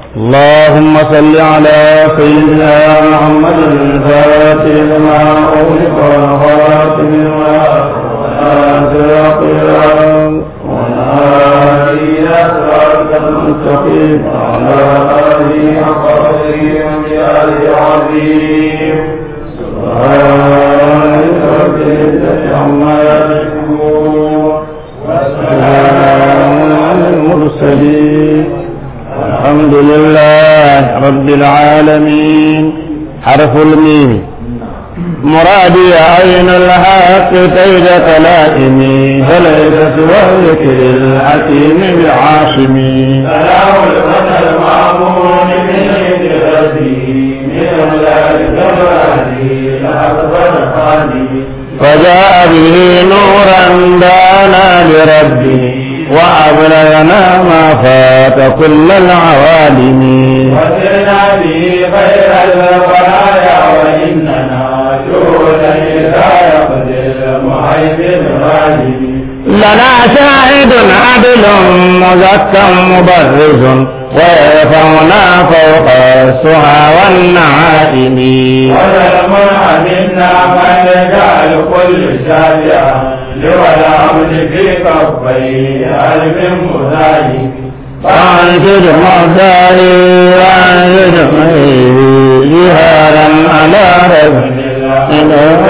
اللهم صل على سيدنا محمد الفاتح لما أغلق والخاتم لما سبق والهادي إلى صراطك المستقيم وعلى آله حق قدره ومقداره العظيم سبحان رب العزة عما يصفون وسلام على المرسلين الحمد لله رب العالمين حرف الميم مرادي عين الحق كيد كلائمي فليس سوى ذكر الحكيم بعاصمي سلام الفتى المعمون من عند ربي من أولاد كمالي لأكبر خالي فجاء به نورا دانا لربه وأبلغنا ما فات كل العوالم وسرنا به خير البرايا وإننا جودا إذا يقضي المهيمن غالب لنا شاهد عدل مزكى مبرز ويرفعنا فوق السهى والنعائم ولم منا من يجعل كل شافعا لولى في كفيه علم مذاهب فانشد مهداري وانشد جهارا على رب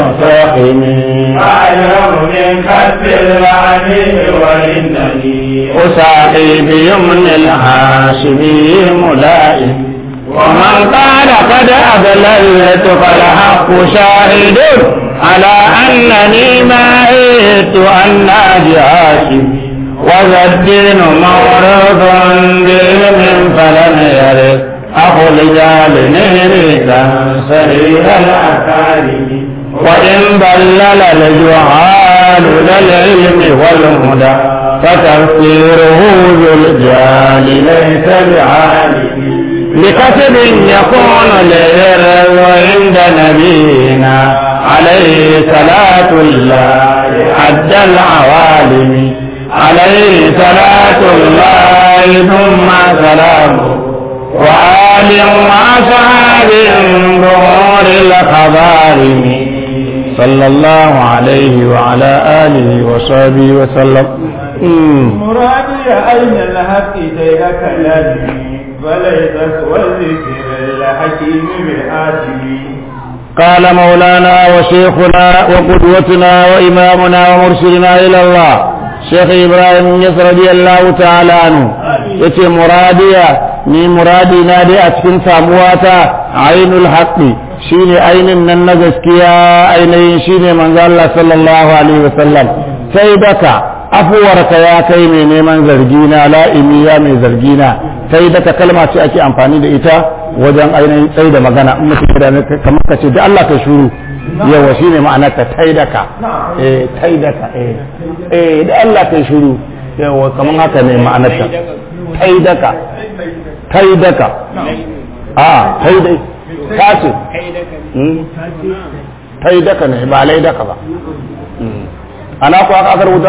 فاقمي أعلم من كتب العليم وإنني أساقي بيمن الحاشمي ملائم ومن قال قد أضللت فالحق شاهد على أنني ما عدت أن هاشم وذا الدين مورد بعلم فلم يرد أخو الرجال نهريكا سريع الأكارم وإن ضلل الجهال للعلم والهدى فتفسيره ذو الجال ليس بعالم لكسب يكون للرضا عند نبينا عليه صلاة الله حد العوالم عليه صلاة الله ثم سلامه وآل وأصحاب ظهور الخبارم صلى الله عليه وعلى آله وصحبه وسلم مم. مرادي أين الحق ديرك لدي فليس والذكر الحكيم بالآتي قال مولانا وشيخنا وقدوتنا وإمامنا ومرشدنا إلى الله شيخ إبراهيم يس رضي الله تعالى عنه yace muradiya ni muradi na dai a cikin samuwata ainul haqqi shine ainin nan na gaskiya ainihin shine manzo Allah sallallahu alaihi wasallam sai daka afuwarka ya kai mai neman zargina la'imi ya mai zargina sai daka kalma ce ake amfani da ita wajen ainihin tsaye da magana in mutum da kamar ka ce da Allah ka shuru yawa shine ma'anar ta taidaka eh taidaka eh eh da Allah ka shuru yawa kamar haka ne ma'anar ta taidaka taidaka a taidai ta ce taidaka ne ba laidaka ba ana ku aka aka rubuta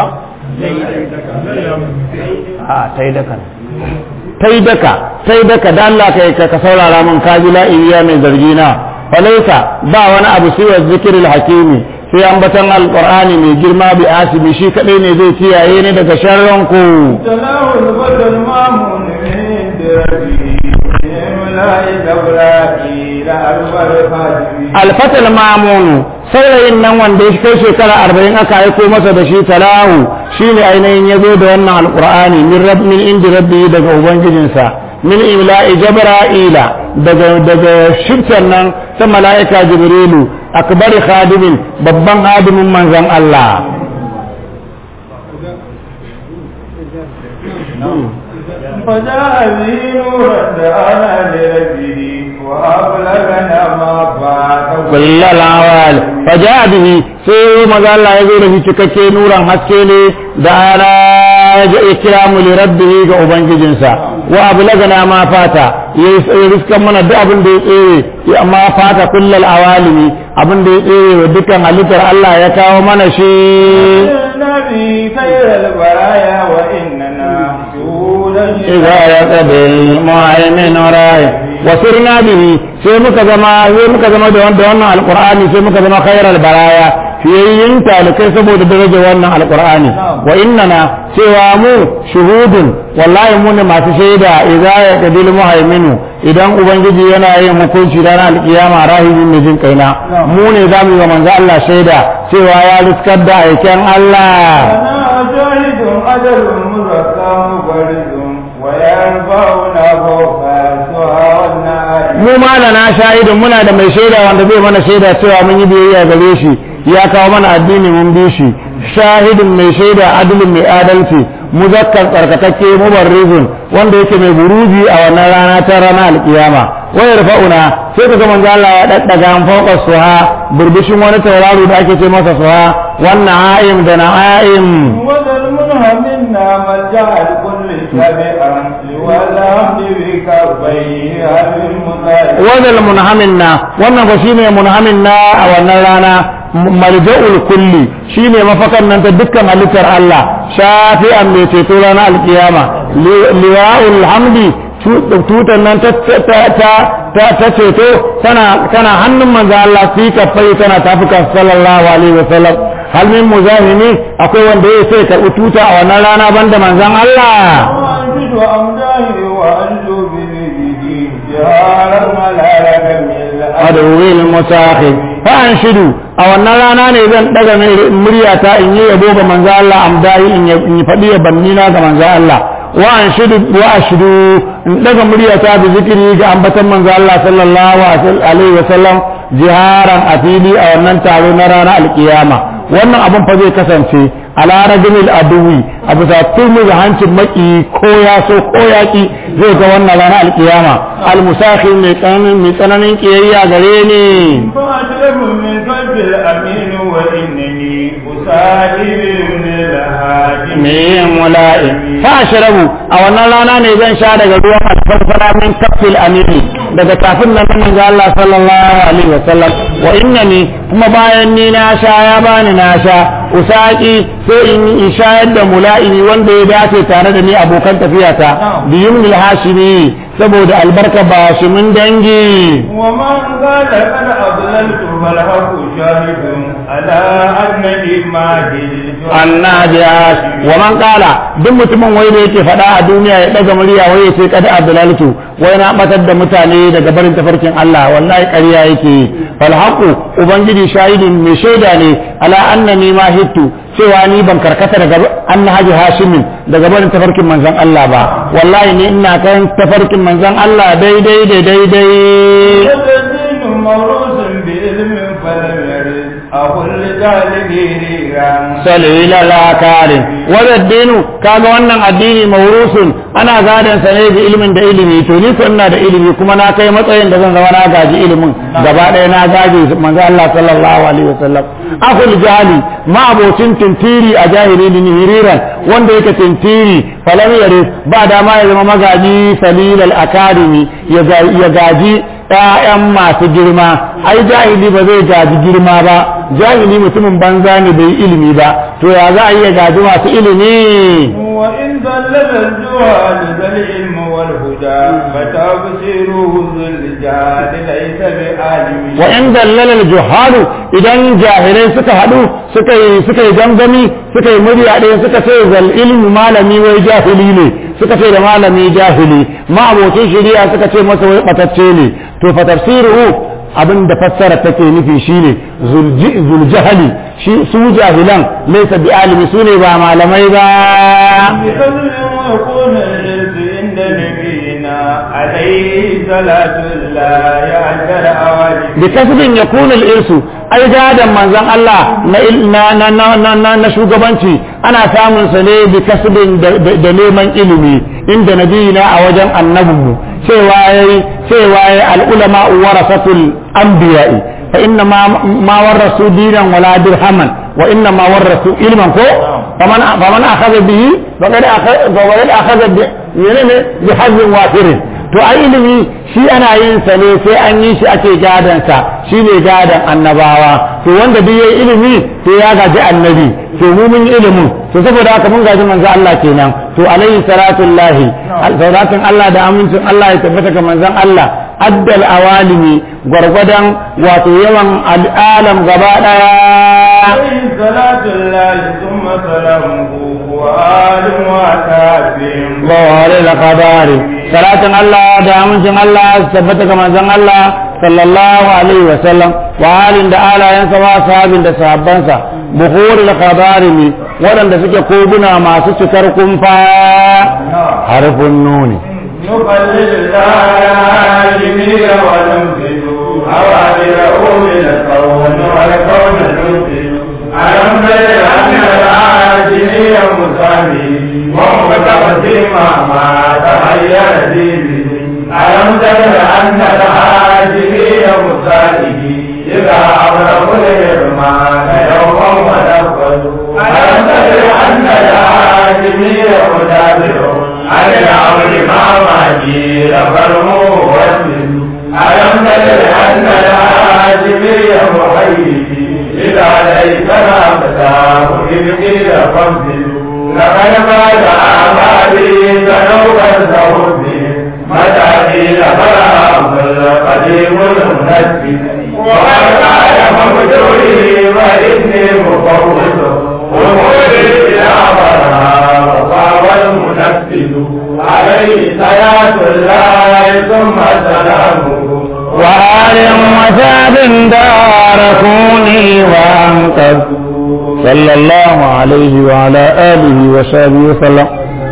a taidaka ne taidaka taidaka da Allah kai ka saurara min kaji la iya mai zargi na falaisa ba wani abu sai wa zikiril hakimi sai ambatan alqur'ani mai girma bi asibi shi kadai ne zai kiyaye ni daga sharran ku سلام البدر المامون من دربي ملائكة إبراهيم أكبر خادمي alfatal mamunu saurayin nan wanda ya kai shekara arba'in aka aiko masa da shi talahu shine ainihin ya zo da wannan alqur'ani min rabb min indi rabbi daga ubangijinsa min imla'i jabra'ila daga daga shirkan nan ta mala'ika jibrilu akbari khadimin babban hadimin manzon Allah فجاء به نورا دعانا لربه وأبلغنا ما فات kullal awal faja bihi sai maza Allah ya zo da shi cikakke nuran haske ne da ana ya kira mu li rabbihi ga ubangijinsa wa ablagana ma fata ya riskan mana duk abin da ya tsere ya ma fata kullal awalimi abin da ya tsere wa dukkan halittar Allah ya kawo mana shi النبي خير البرايا وإننا شهودا إذا يقضي المعلم nurayn wa sirna bihi sai muka zama sai muka zama da wannan alqur'ani sai muka zama khairal baraya fiyayyin talikai saboda darajar wannan alqur'ani wa innana cewa mu shuhudun wallahi mu ne masu shaida idza yaqdil muhaiminu idan ubangiji yana yin hukunci ranar alkiyama rahimin mai jin kaina mu ne za mu yi wa manzo Allah shaida cewa ya riskar da aiken Allah أنا شاهد أجل مزكى مبرز وينفعنا فوق السوى والنار mu ma da na shahidin muna da mai shaida wanda zai mana shaida cewa mun yi biyayya gare shi ya kawo mana addini mun bi shi shahidin mai shaida adalin mai adalci muzakkar tsarkakakke mubarrizun wanda yake mai buruji a wannan rana ta rana alkiyama wayar fa'una sai ka ga manzo Allah ya daddaga an fauka suha burbushin wani tauraro da ake ce masa suha wannan a'im da na'im وذا المنهمنا ملجأ لكل سابقا والحمد بكفيه المطالب wadal munhamin na wannan ba shine munhamin na a wannan rana marja'ul kulli shine mafakan nan ta dukkan halittar Allah shafi'an mai ceto ranar alkiyama liwa'ul hamdi tutan nan ta ta ta ta ceto tana tana hannun manzo Allah fi kafai tana tafukan sallallahu alaihi wasallam hal min muzahimi akwai wanda ya sai karɓi tuta a wannan rana banda manzon Allah وأنشد أمداه وأنجو بذكره جهارا ملالة من adawil musakhir fa anshidu a wannan rana ne zan daga muryata in yi yabo ga manzo Allah amdai in yi fadi ya banni na ga manzo Allah wa anshidu wa ashdu in daga muryata bi zikiri ga ambatan manzo Allah sallallahu alaihi wasallam jiharan a fili a wannan taro na ranar alkiyama wannan abun fa zai kasance ala rajulil aduwi a bisa turmi da hancin maki ko ya so ko ya ki zai ga wannan ranar alkiyama almusakhi mai tsananin mai tsananin kiyayya gare ni فأشرف من قلب الأمين وإنني أساعد من الهاجم mai mula'i fa ashrabu a wannan rana ne zan sha daga ruwan alfarfara min kafil amini daga kafin nan nan ga Allah sallallahu alaihi wasallam wa innani kuma bayan ni na sha ya bani na sha usaki sai in in shayar da mula'ini wanda ya dace tare da ni abokan tafiyata biyumnil hashimi saboda albarka ba shi mun dangi ومن قال قد أضللت فالحق شاهد على أنني ماهي annajiyas wa man qala duk mutumin wai da yake faɗa a duniya ya daga murya wai ya ce kada abdulaltu wai na batar da mutane daga barin tafarkin Allah wallahi ƙarya yake fal haqu ubangiji shahidin mai shaida ne ala annani ma hittu cewa ni ban karkata daga annahaji hashimin daga barin tafarkin manzon Allah ba wallahi ni ina kan tafarkin manzon Allah daidai da daidai الدين موروث بعلم فلم يرد أقول لجاهله salila lakarin wadda dinu kaga wannan addini maurusun ana gadon sa ne da ilimin da ilimi to ni ko ina da ilimi kuma na kai matsayin da zan zama na gaji ilimin gaba ɗaya na gaji manzo Allah sallallahu alaihi wasallam akul jahili ma abocin tintiri a jahili ni hiriran wanda yake tintiri falam yare ba dama ya zama magaji salilal akademi ya gaji ‘ya'yan masu girma, ai jahili ba zai gaji girma ba, jahili mutumin banza ne bai ilimi ba, to ya za a iya gaji masu ilimi. وإن ذلل الجهال ذا العلم والهدى فتبصيره ذو الجهال ليس بعالم Wa ‘yan dallalar juhalu idan jahilai suka haɗu suka yi suka yi gangami suka yi murya ɗaya suka ce zal ilmu malami wai jahili ne suka ce da malami jahili ma abokin shari'a suka ce masa wai ɓatacce ne to fa tafsiruhu abin da fassara take nufi shine zuljahali shi su jahilan laysa bi alimi su ne ba malamai ba بحزن ويكون الإرث عند نبينا عليه صلاة الله يعجل أوالي bi kasbin yakunu al-irsu ai gadan manzon Allah na il- na na na na, na, na shugabanci ana samun sa ne bi kasbin da, da, da neman ilimi inda nabiyina a wajen annabinmu cewa yayi cewa yayi al-ulama warasatul anbiya'i fa inna ma ma warasu dinan wala dirhaman wa inna ma warasu ilman ko faman faman akhadha bihi faqad akhadha faqad akhadha bi menene bi hazin wafirin to to a ilimi shi ana yin sa ne sai an yi shi ake gadan sa shine gadan annabawa to wanda duk yayi ilimi to ya gaji annabi to mu mun yi ilimin to saboda haka mun gaji manzo Allah kenan to alaihi salatullahi salatun Allah da amincin Allah ya tabbata ga manzon Allah addal awalimi gwargwadon wato yawan al'alam gaba daya عليه صلاة الله ثم سلامه وآل وأتابهم bawale da kabari salatin Allah da amincin Allah su tabbata ga manzon Allah sallallahu alaihi wa sallam wa halin da alayansa wa sahabin da sahabbansa buhuri da kabari ne waɗanda suke koguna masu cikar kumfa harfin nuni نقلد العالمين وننفذ أوامره من الكون والكون ننفذ ألم تر أن العاجلي مسامي وهو تقديم ما تغير دينه ألم تر أن العاجلي مسامي إذا أبرق الإرمان يوما ونفذ ألم تر أن العاجلي مدابر عن العمر ما ماجير فرمو واسم ألم تدر أن العاجبي محيي إذا ليس فتاه إذ قيل فانزل لقد فات أعمالي ذنوبا ذهبي متى قيل فلا القديم المنزل وقد قال مبدوري وإني مفوض أموري إلى برهام وقام المنفذ عليه صلاة الله ثم سلامه وآل وثاب داركوني وأنقذ صلى الله عليه وعلى آله وصحبه وسلم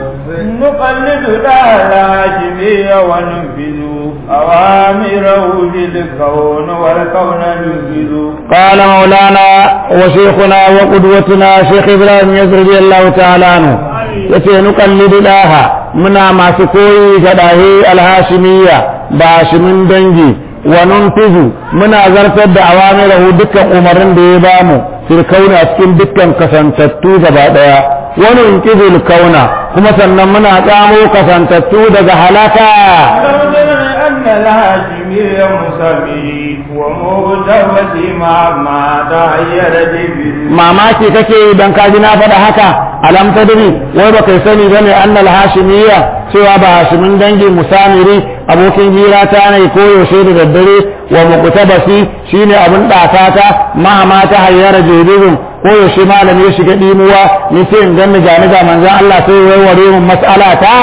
نقلد الأهلاجمي وننفذ أوامره بالكون والكون ننفذ قال مولانا وشيخنا وقدوتنا شيخ إبراهيم يزر رضي الله تعالى عنه yace nuqallidu daha muna masu koyi ga dahi alhashimiyya ba shimin dangi wa nunfizu muna zartar da awamirahu dukkan umarnin da ya bamu fil kauna cikin dukkan kasantattu gaba daya wa nunqidul kauna kuma sannan muna tsamo kasantattu daga halaka أن الهاشمي مسمي ومغتبة مع ما تغير جبل mamaki kake idan ka ji na faɗa haka alam tadri wai ba kai sani bane annal hashimiyya cewa ba hashimin dangi musamiri abokin hira ta ne ko yaushe da daddare wa muqtabasi shine abin ɗakata ma ma ta hayyara jibirun ko yaushe malami ya shiga dimuwa ni sai in ganni gani ga manzon Allah sai ya warware mun mas'ala ta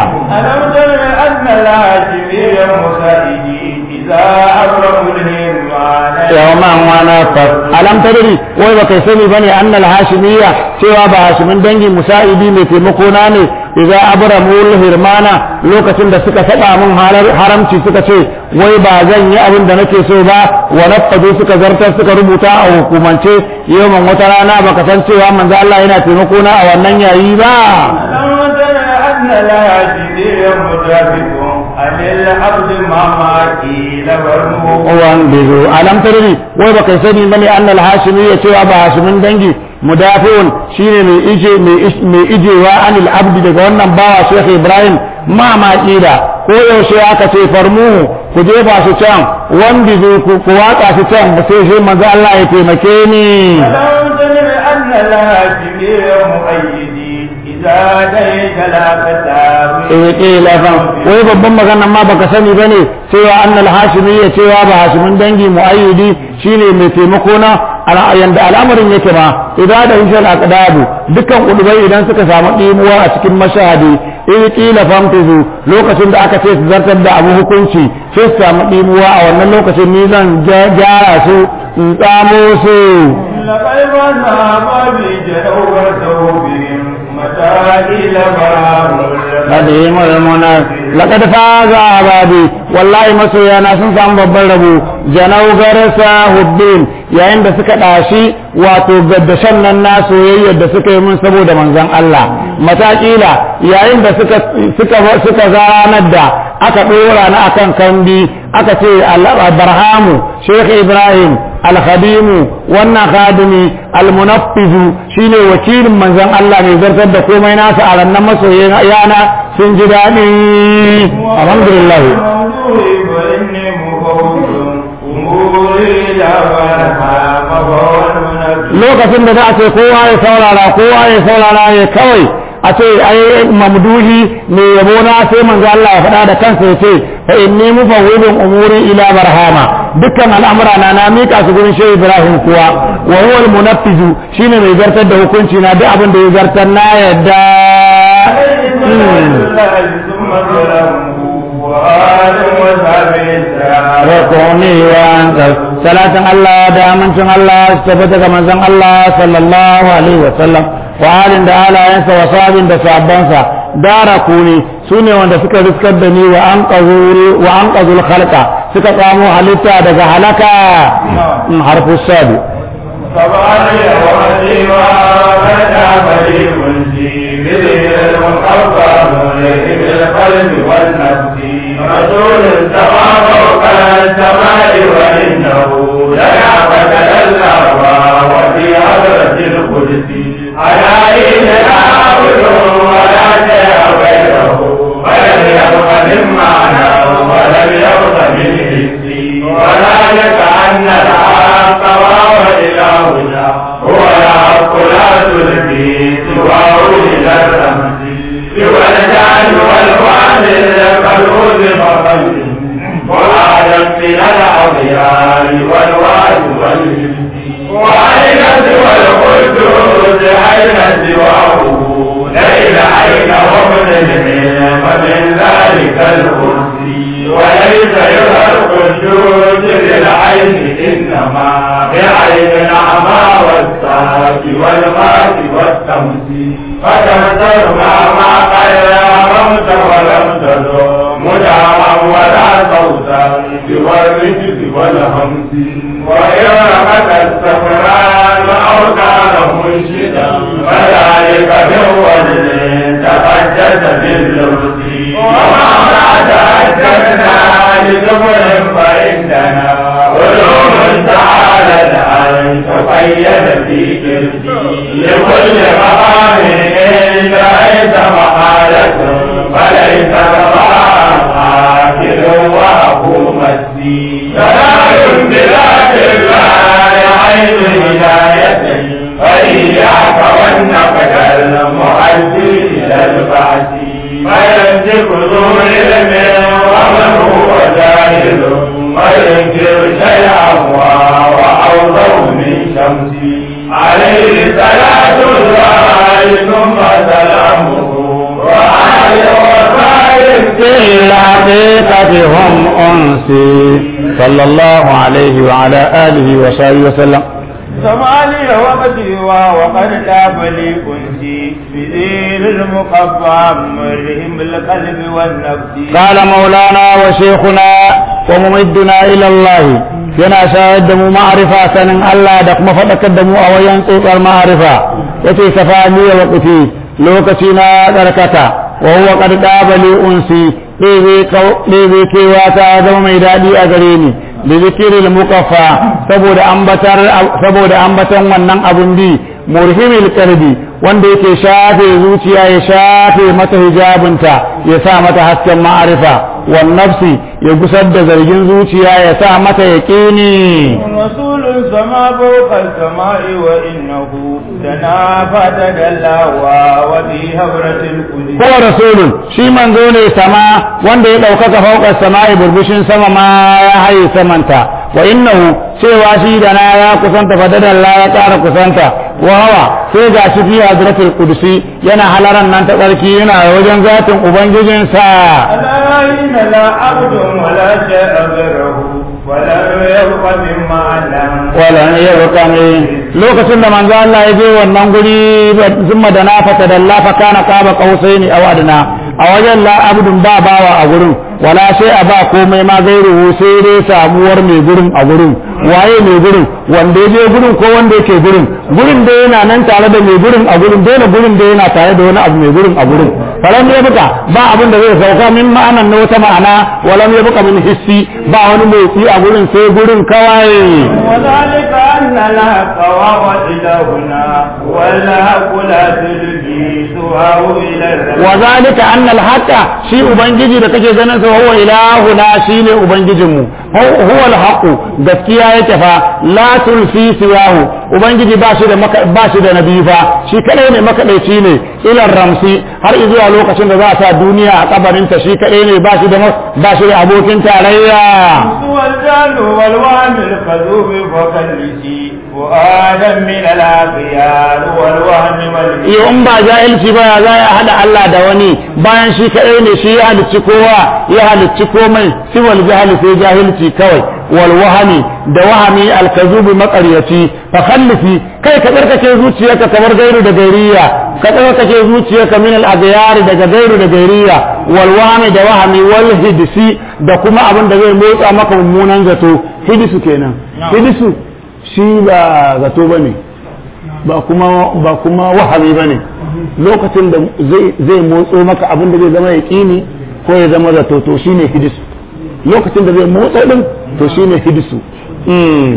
ألم تر أن الهاشمي مسائدي إذا أبرم الهمان yawman wana fas alam tadri wai ba kai sani bane annal hashimiyya cewa ba hashimin dangi musa'idi mai taimako na ne idza abramul hirmana lokacin da suka saba min haramci suka ce wai ba zan yi abin da nake so ba wa nafadu suka zartar suka rubuta a hukumance yawan wata rana baka san cewa manzo Allah yana taimako na a wannan yayi ba ألم تر أن الهاشمي مجابد عن العبد ما قيل برمه wan bizu alam tadri wai baka sani bane annal hashimiyya cewa ba hashimin dangi mudafi'un shine mai ije mai ijewa anil abdi daga wannan bawa Sheikh Ibrahim ma ma kida ko yaushe aka ce farmuhu ku jefa su can wanda zai ku ku watsa su can ba sai sai manzo Allah ya taimake ni ألم تر أن الهاشمي مؤيدي إذا ديك لا كتاب eh kila fa wai babban magana ma baka sani bane cewa annal hashimiyya cewa ba hashimin dangi muayyidi shine mai taimako na ala- yanda al'amarin yake ba idan da hishal aqdabu dukkan kudubai idan suka samu dimuwa a cikin mashahadi in kila famtizu lokacin da aka ce su zartar da abu hukunci sai su samu dimuwa a wannan lokacin ni zan ja- gyara su in tsamo su لقد ذهب بجنوبته بهم متاكل برام قديم المنى لقد فاز عبادي والله masoyana sun samu babban rabo janau garasa hubbin yayin da suka ɗashi wato gaddashan nan na soyayyar da suka yi mun saboda manzon Allah matakila yayin da suka suka suka zanar da aka ɗora na akan kandi aka ce barhamu Sheikh Ibrahim alkhadimu wannan khadimi almunaffizu shine wakilin manzon Allah mai zartar da komai nasa a rannan masoyin yana sun ji daɗi alhamdulillah وإني مفوض أموري إلى برهام فهو lokacin da za a ce kowa ya saurara kowa ya saurara ya kawai a ce ai mamduhi mai yabo na sai manzo Allah ya faɗa da kansa ya ce fa inni mufawwidun umuri ila barhama dukkan al'amura na na mika su gurin shehu Ibrahim kuwa wa huwa al-munaffizu shine mai zartar da hukunci na duk abin da ya zartar na yadda ثم ظلمه وآدم وصحبه rakoni wa anzal salatin Allah da amincin Allah su tabbata ga manzon Allah sallallahu alaihi wa sallam wa halin da alayansa wa sabin da sabbansa dara kuni sune wanda suka riskar da ni wa an wa an qazul khalqa suka samu halitta daga halaka harfu sabi فبعلي وعليما فتا فريق في بذكر المخفى ملئ بالقلب والنفس رسول سما فوق السماء وانه لنا فتدلى وفي حضرة القدس على إذ نعبد ولا شيء غيره ولم يبق من معنى ولم يبق من حسي وذلك أن الحق وهو إلهنا هو الحق لا تلقي سواه إلى الرمز سوى الجعل والوعد القلوب فقلب وآدم من الأضياء والوعد والجبت وأين سوى القدوس أين سواه ليل أين وابن العلم من ذلك الكرسي وليس يرى القدوس للعين إنما بعين الأعمى والساق والغاس والتمسي فتمسر ما قد رمت ولم تدم مدعما ولا صوتا سوى الرجز والهمس وإن رمت السفران أو كان منشدا فذلك من وجه تقدس باللبس وما تعتدنا لزمر فإننا علوم تعالى أن تقيد في كرسي لكل مقام إن رأيت محالة فليس مقام آخر وأبو مسي سلام بذات الله عين هداية فإياك والنقد المؤدي إلى البعث فيمسك ذو علم ومن هو جاهل وينكر شيئا وأوضع من شمسي عليه صلاة الله ثم سلامه وآل وصحبه في الحقيقة هم أنسي صلى الله عليه وعلى آله وصحبه وسلم سمالي وقتي وقد تاب لي كنتي بذير المقبى مرهم القلب والنفس قال مولانا وشيخنا وممدنا إلى الله yana shayar da mu ma'arifa sanin Allah da kuma faɗakar da mu a wayan tsotsar ma'arifa yace safani wa qati lokaci na karkata wa huwa qad dabali unsi ɗebe kewa ta zama mai daɗi a gare ni da zikiril mukaffa saboda ambatar saboda ambatan wannan abun bi murhimil qalbi wanda yake shafe zuciya ya shafe mata hijabinta ya sa mata hasken ma'arifa wan nafsi ya gusar da zargin zuciya ya sa mata yaqini رسول السماء فوق السماء وإنه دنا فتدلى وفي هبرة القدس ko rasulun shi manzo ne sama wanda ya ɗaukaka fauƙar sama'i burbushin sama ma ya haye samanta wa innahu cewa shi da na ya kusanta fadadan la ya ƙara kusanta wa hawa sai ga shi fi hadratul qudsi yana halaran nan ta tsarki yana wajen zatin ubangijinsa ألا إن لا عبد ولا شيء غيره ولم يبق مما علم wala ya roƙa mai lokacin da manzo Allah ya je wannan guri zumma da na fata da Allah fa kana qaba qausaini aw adna a wajen la abdun ba bawa a gurin wala sai a ba komai ma gairuhu sai dai samuwar mai gurin a gurin waye mai gurin wanda ya je gurin ko wanda yake gurin gurin da yana nan tare da mai gurin a gurin dole gurin da yana tare da wani abu mai gurin a gurin falam ya buka ba abin da zai sauka min ma'anan na wata ma'ana walam ya buka min hissi ba wani motsi a gurin sai gurin kawai وذلك أن الحق وهو إلهنا والحق لا تلبسه إلى الرب wa zalika anna al-haqa shi ubangiji da kake ganin sa huwa ilahuna shine ubangijinmu huwa al-haqu gaskiya yake fa la tulfi siwahu ubangiji ba shi da maka- ba shi da nabi fa shi kadai ne makadaici ne ila ramsi har zuwa lokacin da za a sa duniya a kabarin ta shi kadai ne ba shi da ma- ba shi da abokin tarayya والجهل والوهم الكذوب وكالذي وآدم من الأخيار والوهم والإثم iyo in ba jahilci ba ya za ya hada Allah da wani bayan shi kadai ne shi ya halicci kowa ya halicci komai siwal jahili sai jahilci kawai wal wahami da wahami alkazubi makaryaci fa khallifi kai ka tsarkake zuciyarka kamar gairu da gairiya ka tsarkake zuciyarka min al aghyar daga gairu da gairiya wal wahami da wahami wal hidsi da kuma abin da zai motsa maka mummunan zato hidisu kenan hidisu shi ba zato bane ba kuma ba kuma wahabi bane lokacin da zai zai motso maka abin da zai zama yaqini ko ya zama zato to shine hidisu lokacin da zai motsa din to shine hidisu mm.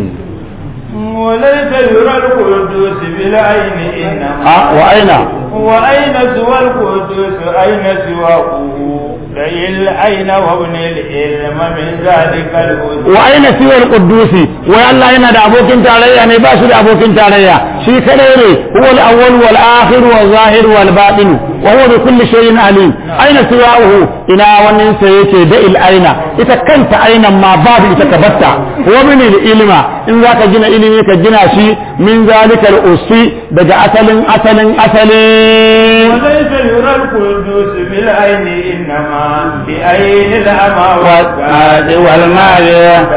وليس يرى القدوس بالعين إنما a wa aina وأين سوى القدوس أين سواه لي العين وابن العلم من ذلك الهدى wa aina siwal quddusi wa Allah yana da abokin tarayya ne ba shi da abokin tarayya shi kadai ne huwa al-awwal wal akhir wal zahir wal batin wa huwa bi kulli shay'in alim aina siwahu ina wannan sa yake da il aina ita kanta ainan ma babu ita ka batta wa min ilma in zaka gina ilimi ka gina shi min zalika al-usi daga asalin asalin asalin وليس يرى القدوس بالعين إنما بعين الأمى والقاد والمال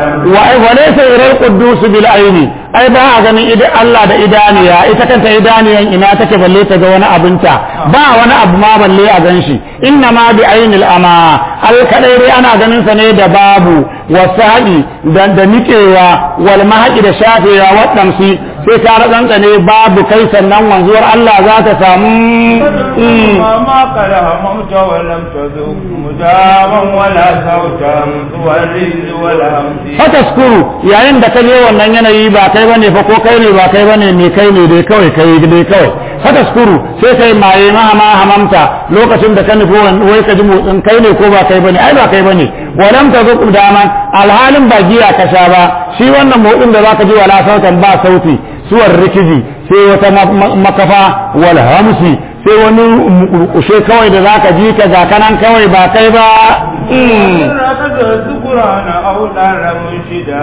وليس يرى القدوس بالعين ai ba a ganin idan Allah da idaniya ita kanta idaniyan ina take balle ta ga wani abinta ba wani abu ma balle a gan shi inna ma bi ainil ama al kadai dai ana ganin sa ne da babu wasabi da da nikewa wal mahaqi da shafewa wadansu sai ka rantsa ne babu kai sannan wanzuwar Allah za ta samu Mm. ما قد هممت ولم تذوق مداما ولا صوتا والرز والهمس fataskuru yayin da ka je wannan yanayi ba kai bane fa ko kai ne ba kai bane me kai ne dai kawai kai dai kawai fataskuru sai kai maye ma ma hamamta lokacin da ka nufi wan- wai ka ji motsin kai ne ko ba kai bane ai ba kai bane walam ta zuku daman alhalin ba giya ka sha ba shi wannan motsin da zaka ji wala sautan ba sauti suwar rikiji sai wata ma- ma- makafa wal hamsi sai wani mukurkushe kawai da zaka ji ka ga kanan kawai ba kai ba Mm. ركض الذكران أو نار منشدا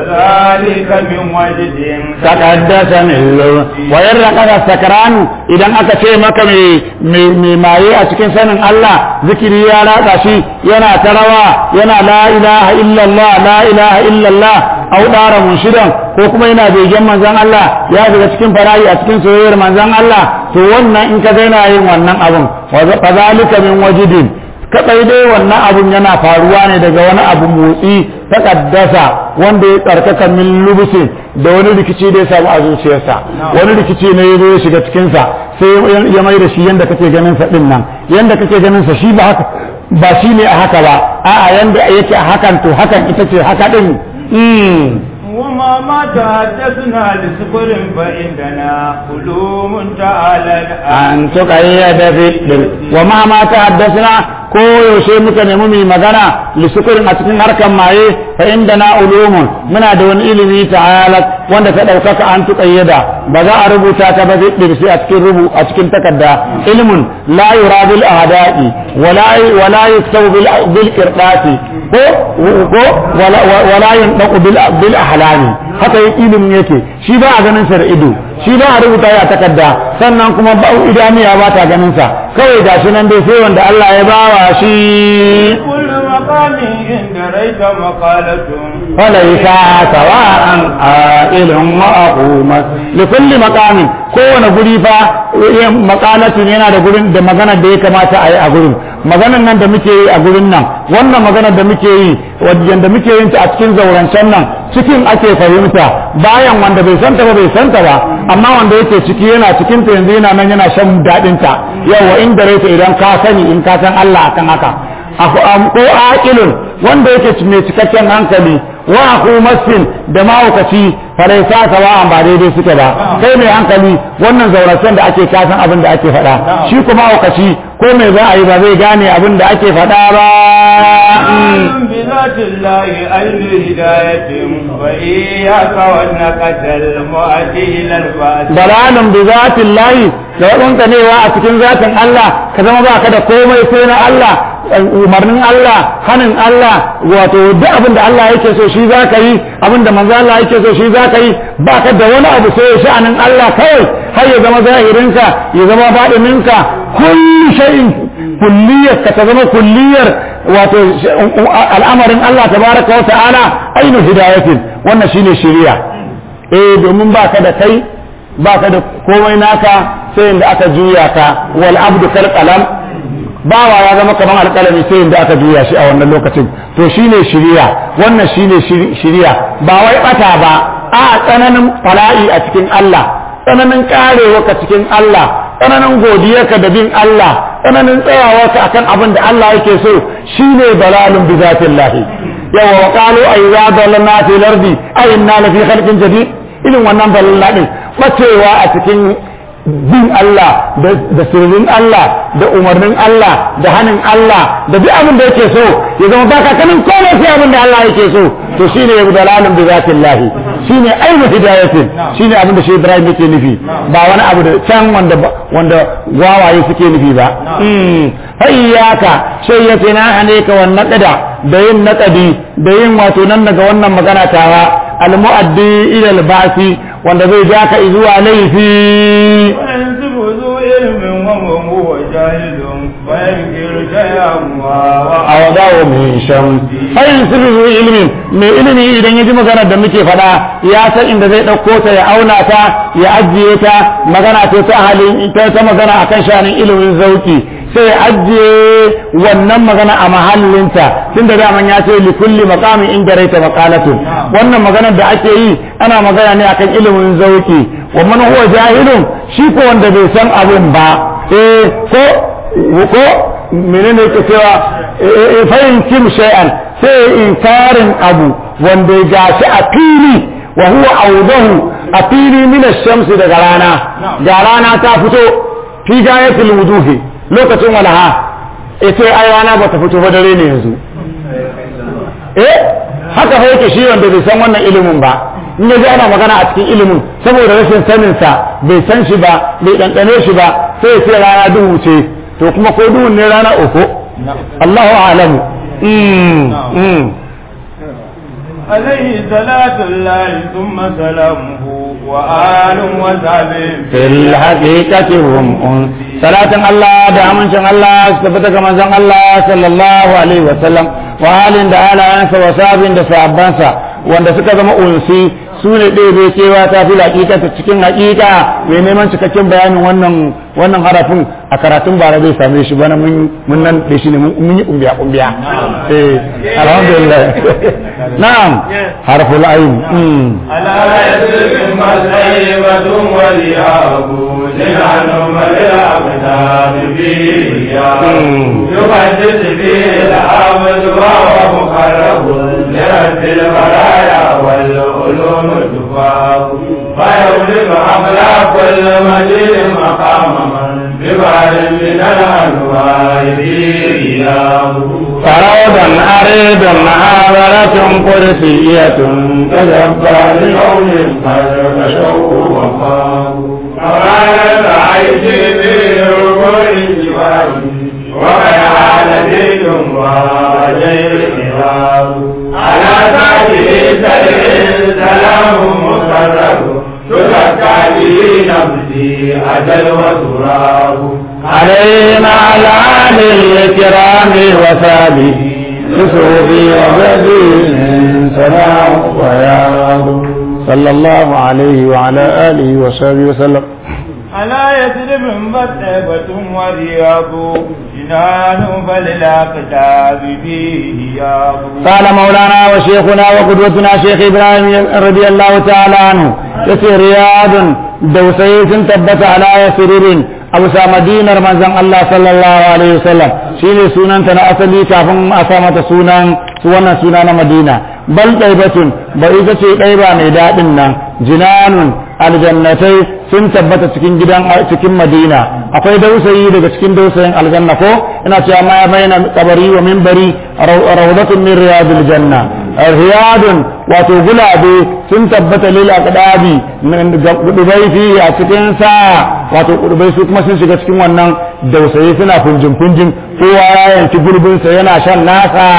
وذلك من وجد takaddasa millo wa yarra kada sakranu idan aka ce maka mai mai maye a cikin sanin Allah zikiri ya ratsa shi yana ta rawa yana la ilaha illallah la ilaha illallah au dara munshidan ko kuma yana begen manzon Allah ya shiga cikin farayi a cikin soyayyar manzon Allah to wannan in ka ga yana yin wannan abun fa zalika min wajidin kadai dai wannan abun yana faruwa ne daga wani abu motsi takaddasa wanda ya tsarkaka min lubusin da wani rikici da ya samu a zuciyarsa wani rikici ne ya zo ya shiga cikinsa sai ya mai da shi yanda kake ganin sa din nan yanda kake ganin sa shi ba haka ba shi ne a haka ba a'a yanda yake a hakan to hakan ita ce haka din mm. وما ما تحدثنا لسكر فإننا علوم تعالى an tuqayyada fi wa ma ma ta'addasna ko yaushe muka nemi mu magana lisukurin a cikin harkan maye fa inda na ulumun muna da wani ilimi ta'ala wanda ta daukaka an tuqayyada ba za a rubuta ta ba zai sai a cikin rubu a cikin takarda ilmun la yura bil ahda'i wala wala yuktabu bil bil qirdati ko ko wala wala yunqu bil bil ahlami haka ilimin yake shi ba a ganin sa da ido shi ba a rubuta ya takarda sannan kuma ba idaniya ba ta ganin sa kawai gashi nan dai sai wanda Allah ya bawa shi كل مقام عند ريت مقالة falaisa sawa'an a'ilun wa aqumat li kulli maqamin kowane guri fa maqalatin yana da gurin da magana da ya kamata a yi a gurin maganan nan da muke yi a gurin nan wannan maganar da muke yi wajen da muke yin ta a cikin zaurancen nan cikin ake fahimta bayan wanda bai santa ba bai santa ba amma wanda yake ciki yana cikin ta yanzu yana nan yana shan daɗin ta yawa in da raita idan ka sani in ka san Allah akan haka ko aqilun wanda yake mai cikakken hankali wa aku masin da mahaukaci faraisa sawa'an ba daidai suke ba kai mai hankali wannan zauracen da ake kasan abin da ake faɗa shi kuma mahaukaci ko mai za a yi ba zai gane abin da ake faɗa ba بذات الله أين هداية وإياك والنقة المؤدي إلى الفاسد dalalun bi zatin lahi da wadanka newa a cikin zatin Allah ka zama ba ka da komai sai na Allah umarnin Allah hanin Allah wato duk abin da Allah yake so shi za ka yi abin da manzo Allah yake so shi za ka yi ba ka da wani abu sai sha'anin Allah kawai har ya zama zahirinka ya zama baɗininka kulli shay'in kulliyar ka ta zama kulliyar wato al'amarin Allah tabaraka wa ta'ala ainu hidayatin wannan shine shari'a eh domin ba ka da kai ba ka da komai naka sai inda aka juya ka wal abdu kal qalam bawa ya zama kamar alƙalami sai inda aka juya shi a wannan lokacin to shine shiriya wannan shine shiriya ba wai bata ba a tsananin fala'i a cikin Allah tsananin karewa ka cikin Allah tsananin godiyarka da bin Allah tsananin tsayawarka akan abin da Allah yake so shine dalalun bi zatillahi yawa wa qalu ayza dalalna fil ardi ay inna lafi khalqin jadid irin wannan dalalla din bacewa a cikin bin Allah da sirrin Allah da umarnin Allah da hannun Allah da duk abin da yake so ya zama baka kanin komai sai abin da Allah yake so to shine yabu dalalun bi zatillahi shine ainu hidayatin shine abin da shi Ibrahim yake nufi ba wani abu da can wanda wanda wawaye suke nufi ba hayyaka sai ya tina hane ka wannan naqada da yin naqadi da yin wato nan daga wannan magana tawa al-mu'addi ila al-basi wanda zai ja ka zuwa laifi وينسب ذو علم وهو جاهل وينكر شيئا a wadawo mai shan fayin sirri zuwa ilimin mai ilimi idan ya ji magana da muke faɗa ya san inda zai ɗauko ta ya auna ta ya ajiye ta magana ce ta halin ta ta magana akan shanin ilimin zauki sai ya ajiye wannan magana a mahallinta tun da daman ya ce li kulli maqamin inda raita maqalatu wannan maganar da ake yi ana magana ne akan ilimin zauki wa man huwa jahilun shi ko wanda bai san abun ba eh ko ko menene yake cewa fahimcin shay'an sai inkarin abu wanda ya gashi a fili wa huwa audahu a fili min shamsi daga rana ga rana ta fito fi gayatul wuduhi lokacin walaha ita ai rana ba ta fito ba dare ne yanzu eh haka fa yake shi wanda bai san wannan ilimin ba in ya ji ana magana a cikin ilimin saboda rashin saninsa bai san shi ba bai ɗanɗane shi ba sai ya ce rana duhu ce to kuma ko duhun ne rana uku Allahu alamu عليه صلاة الله ثم سلامه وآل وصحبه في الحقيقة هم صلاة الله دعم شان الله استفتك من شان الله صلى الله عليه وسلم وآل da alayansa wa sabin da sahabbansa wanda suka zama unsi su ne ɗaya bai kewa ta fi ta cikin haƙiƙa mai neman cikakken bayanin wannan wannan harafin a karatun bara zai same shi bana mun mun nan da shi ne mun yi kumbiya kumbiya eh alhamdulillah na'am harful ayn على يسر مسيبة ولياب للعنم الأقدام فيه يقدس فيه العبد وهو مقرب لرد البرايا والعلوم تفاق فيولد أبلا كل مجيد مقام من ببعد من الأنواع فيه فروضا أريد محاضرة قدسية تجبر لقوم قد مشوا وفاقوا فقالت عيشي في ركوع الجبال وقد عاد دين وجير الكتاب على سعده سلم سلام مقرب تزكى به نفسي أجل وتراب علينا على آل الكرام وسابه بسوفي وبدين سلام وياب صلى الله عليه وعلى آله وصحبه وسلم على يثرب مذهبة ورياض جنان فللأقتاب فيه ياب قال مولانا وشيخنا وقدوتنا شيخ إبراهيم رضي الله تعالى عنه يسير رياض دوسي تبت على سرر a bisa madinar manzon Allah sallallahu alaihi wasallam shine sunanta na asali kafin a sa mata sunan su wannan suna na Madina bal ɗaibatun ba ita ce ɗaiba mai daɗin nan jinanun aljannatai sun tabbata cikin gidan cikin Madina akwai dausayi daga cikin dausayin aljanna ko ina cewa ma baina qabari wa minbari rawdatun min riyadil janna riyadun wato gulabe sun tabbata lil aqdabi kudubai fi a cikin sa wato kudubai su kuma sun shiga cikin wannan dausayi suna funjin funjin kowa ya yanki gurbin sa yana shan nasa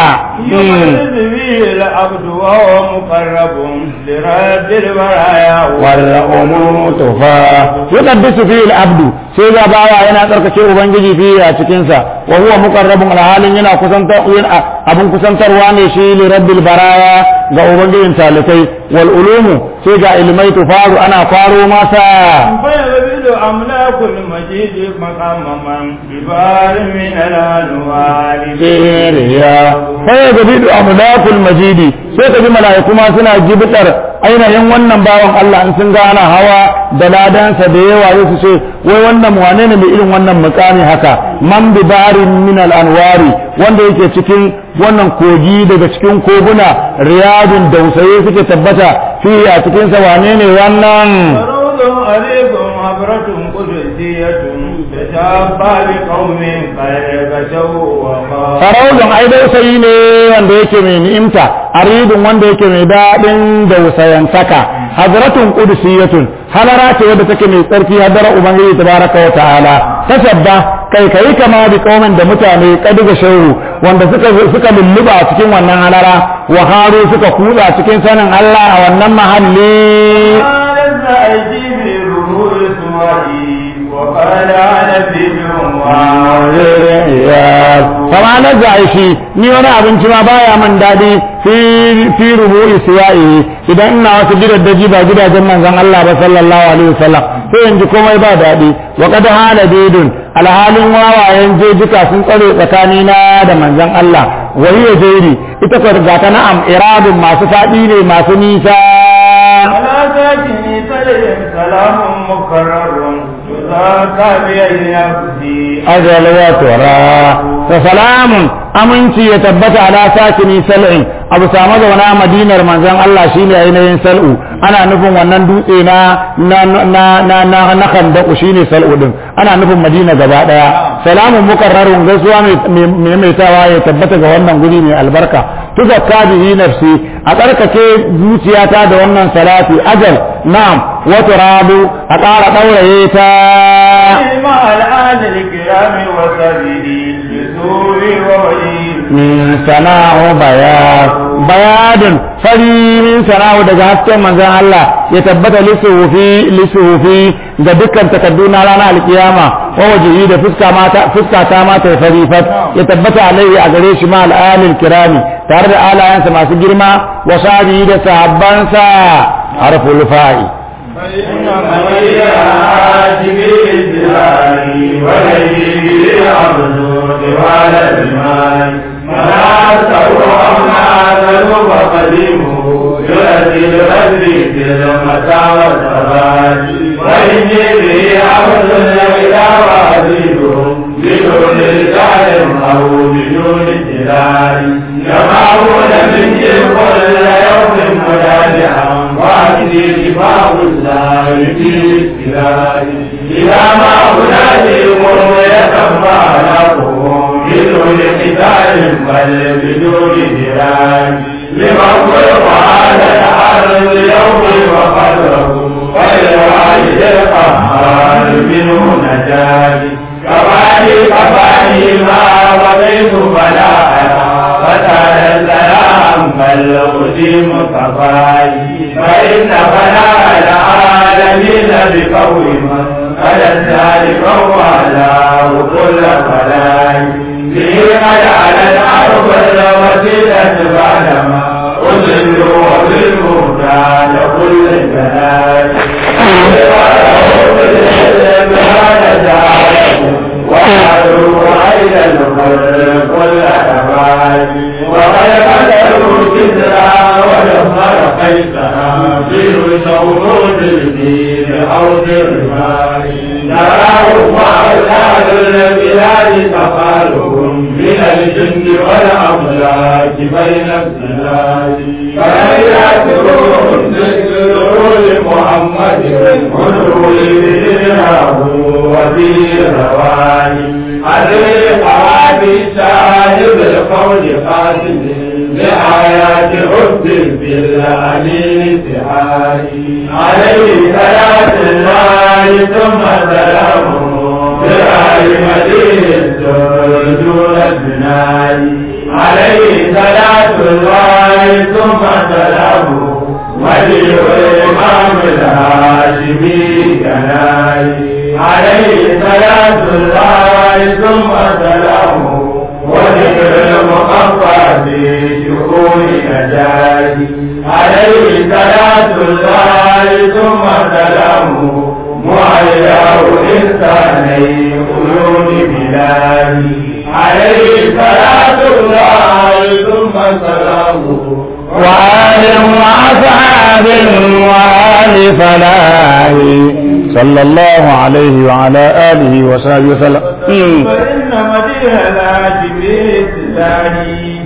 العبد وهو مقرب لرب البرايا والأمور تفا يقدس فيه العبد sai ga bawa yana tsarkake ubangiji fiye a cikinsa wa huwa muqarrabun alhalin yana kusantar abin kusantarwa ne shi li rabbil baraya ga ubangijin talikai wal ulumu sai ga ilmai tufaru ana faro masa فيبذل أملاك المجيد مقام من ببار من الأنوار siriya sai ga bidu amlakul majidi sai ka ji mala'iku ma suna gibitar ainihin wannan bawan Allah in sun ga ana hawa da ladansa da yawa su ce wai wannan wane ne mai irin wannan mukami haka man bi barin min al anwari wanda yake cikin wannan kogi daga cikin koguna riyadun dausaye suke tabbata fi a cikin sa wane ne wannan فروض عليكم عبرة قدسية تشابه بقوم قد غشوا وقالوا faraudun ai dausayi ne wanda yake mai ni'imta aridun wanda yake mai daɗin dausayan saka hazratun qudusiyatun halara ce wadda take mai tsarki hadara ubangiji tabaraka wa ta'ala tasabba kai kai kama bi kaumin da mutane kadiga shauru wanda suka suka lulluba a cikin wannan halara wa haru suka kutsa cikin sanin Allah a wannan mahalli قال أجيب الرمور سوائي وقال أنا بدون kama na zai shi ni wani abinci ma baya man daɗi fi rubu'i siya'i idan ina wasu gidaddaji ba gidajen manzon Allah ba sallallahu alaihi wasallam sai in ji komai ba daɗi wa qad hala bidun alhalin wawayen jejika sun tsare tsakanina da manzon Allah wa hiya jairi ita ko ga ta na'am iradun masu faɗi ne masu nisa على ساكن سلم سلام مكرر تذاكى بأي نفسي ajal wa tura fa salamun aminci ya tabbata ala sakini sal'in abu samu zauna madinar manzon Allah shine ainihin sal'u ana nufin wannan dutse na na na na na na kandaku shine sal'u din ana nufin madina gaba daya salamun mukarrarun gaisuwa mai mai tawa ya tabbata ga wannan guri mai albarka tuzakka bihi nafsi a tsarkake zuciyata da wannan salati ajal na'am wa turabu a ƙara ɗauraye ta مع الآن الكرام وسبيلي لسور وولي min sana'u bayad bayadun fari min sana'u daga hasken manzon Allah ya tabbata lisufi lisufi ga dukkan takaddu na ranar alkiyama wa wajihi da fuska mata fuska ta mata fari fat ya tabbata alaihi a gare shi ma al'alil kirami tare da alayansa masu girma wa sahabi da sahabbansa harful fa'i فإن من عاتب الزهار وليه بالعبد وعلى المال مناته أمناته فقدمه يؤدي الغدر في المتاع والثبات وإني به عبد إلى وعزيزه بدون رجال أو بدون جلال يمعون من كل يوم مدافعا وعندي شفاء الله في الابتلاء إذا ما أناديهم يتبع لهم بدون قتال بل بدون جلال لمن خلق على الأرض يوم وقدره وللوالد القهار منه نجاة كفاني كفاني ما رضيت فلا أرى فتعالى السلام بل أقدم كفاي فإن فلا العالمين بقول من قد ذلك وعلاه كل فلاي به قد على الأرض الوسيلة بعدما أذل وبالمهتاد كل البلاي وقالوا عين الخلق كل أبعاد وقد قدروا كسرى ودمر قيسرى في شورود الدين أو في الرمال نراه من الجن والأملاك بين السلال فهيات روح ذكر لمحمد ونوره وفي رواني عليه قعدي شاهد القول قاسم بآيات حب بالعلي سحاري عليه صلاة الله ثم سلامه بآل مدينة دون البناء عليه صلاة الله ثم سلامه ولي الإمام الهاشمي كناي عليه صلاة الله ثم سلامه وذكر المخفى في شؤون نجاتي عليه صلاة الله ثم سلامه معلاه إنساني قلوب بلادي عليه صلاة الله ثم سلامه وآل وأصحاب وآل فلاح صلى الله عليه وعلى آله وصحبه وسلم مم. فإن مديح الهاشم إسلامي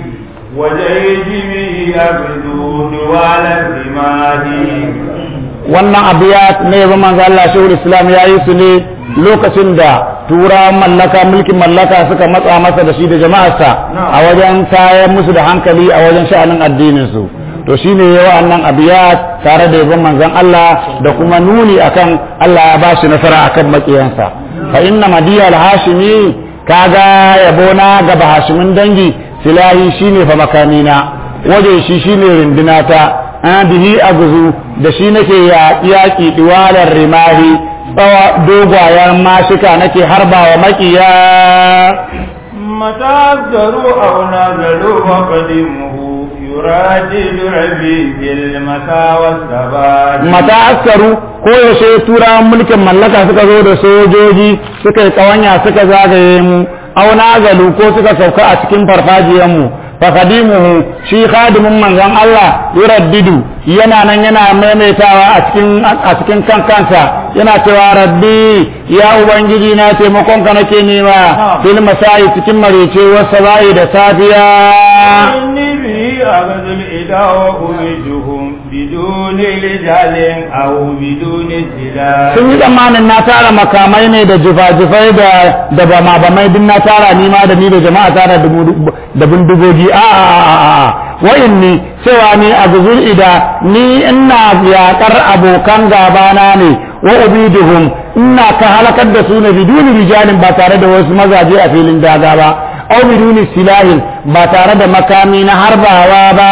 وجيجمه أبدو دوال الرماد wannan abiyat ne ba manzo Allah shehul islam ya yi su ne lokacin da turawan mallaka mulkin mallaka suka matsa masa da shi da jama'arsa a wajen tayar musu da hankali a wajen sha'anin addinin su to shine yawa annan abiyat tare da yabon manzon Allah da kuma nuni akan Allah ya bashi nasara akan makiyansa fa inna madiya al-hashimi kaga yabona ga bahashimin dangi silahi shine fa makamina waje shi shine rindunata an bihi aguzu da shi nake yaƙi diwalar rimahi tsawa dogwayen mashika nake harbawa makiya متى أصدروا أو نزلوا وقدمه يراجل ربي بالمسا والثبات mata askaru ko yaushe turawan mulkin mallaka suka zo da sojoji suka yi kawanya suka zagaye mu auna galu ko suka sauka a cikin farfajiyar mu fakadimuhu shi khadimin manzon Allah yuraddidu yana nan yana maimaitawa a cikin a cikin kan kansa yana cewa rabbi ya ubangiji na taimakon ka nake nema fil masai cikin marece wasa bai da safiya إني به أخذ الإله وأمدهم بدون رجال أو بدون سلاح sun yi tsammanin na tara makamai ne da jifa-jifai da da bama bamai duk na tara ni ma da ni da jama'a tara da bu- da bindigogi a a a a a wayin ni cewa ni a guzur ida ni ina yakar abokan gabana ne wa ubiduhum ina ka halakar da su ne biduni rijalin ba tare da wasu mazaje a filin daga ba au biduni silahin ba tare da makami na harbawa ba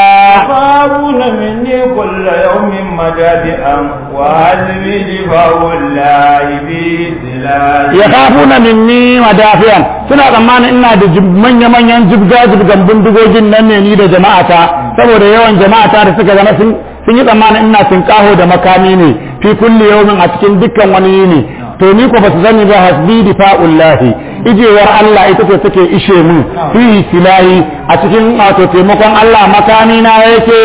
يخافون مني كل يوم مجادئا وعزمي دفاع الله في سلاح ya kafuna minni madafiyan suna tsammanin ina da jib- manya-manyan jibga-jibgan bindigogin nan ne ni da jama'ata saboda yawan jama'ata da suka zama sun sun yi tsammanin ina tunƙaho da makami ne fi kulli yawmin a cikin dukkan wani yini to ni ko ba su sani ba hasbi difa'ullahi ijewar Allah ita ce take ishe mu fi silahi a cikin wato taimakon Allah makami na yake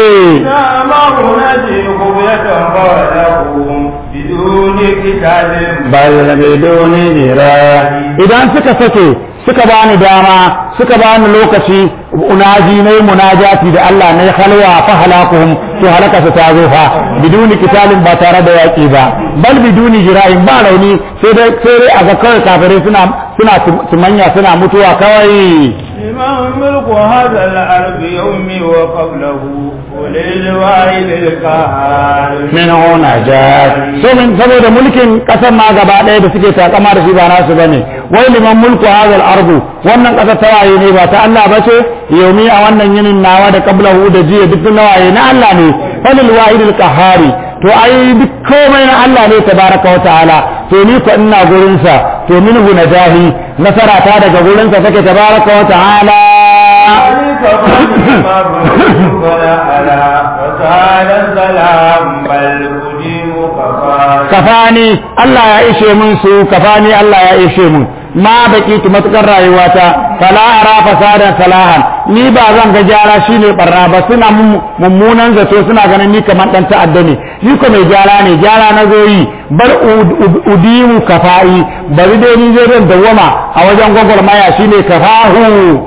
ما نجي خبية فولهم بدون كتاب bal biduni jira idan suka sake suka bani dama suka bani lokaci unaji ne munajati da Allah ne halwa fa halakuhum to halaka su ta zo fa biduni kitalin ba tare da yaki ba bal biduni jira'in ba rauni sai dai sai dai aga kawai kafirai suna suna tumanya suna mutuwa kawai لمن ملك هذا الأرض يومي وقبله وللواحد القهار min najat so min saboda mulkin kasar ma gaba ɗaya da suke takama da shi ba nasu bane wai liman mulku hadal ardu wannan kasar ta waye ne ba ta Allah ba ce yaumi a wannan yinin nawa da qablahu da jiya duk nawaye na Allah ne falil wahidil qahari to ai duk komai na Allah ne tabaraka wa ta'ala to ni ko ina gurin sa to minhu najahi nasara ta daga gurin sa take tabaraka wa ta'ala ذلك فضل ما بنت ولا ألا وسال السلام بل أجيب كفاك kafani Allah ya ishe mun su kafani Allah ya ishe mun ma baki tu matukar rayuwata fala ara fasadan salahan ni ba zan ga gyara shine barna ba suna mummunan zato suna ganin ni kamar dan ta'adda ne ni ko mai gyara ne gyara na zo yi bar udimu kafa'i bari dai ni zai zan dawwama a wajen gwagwarmaya shine kafahu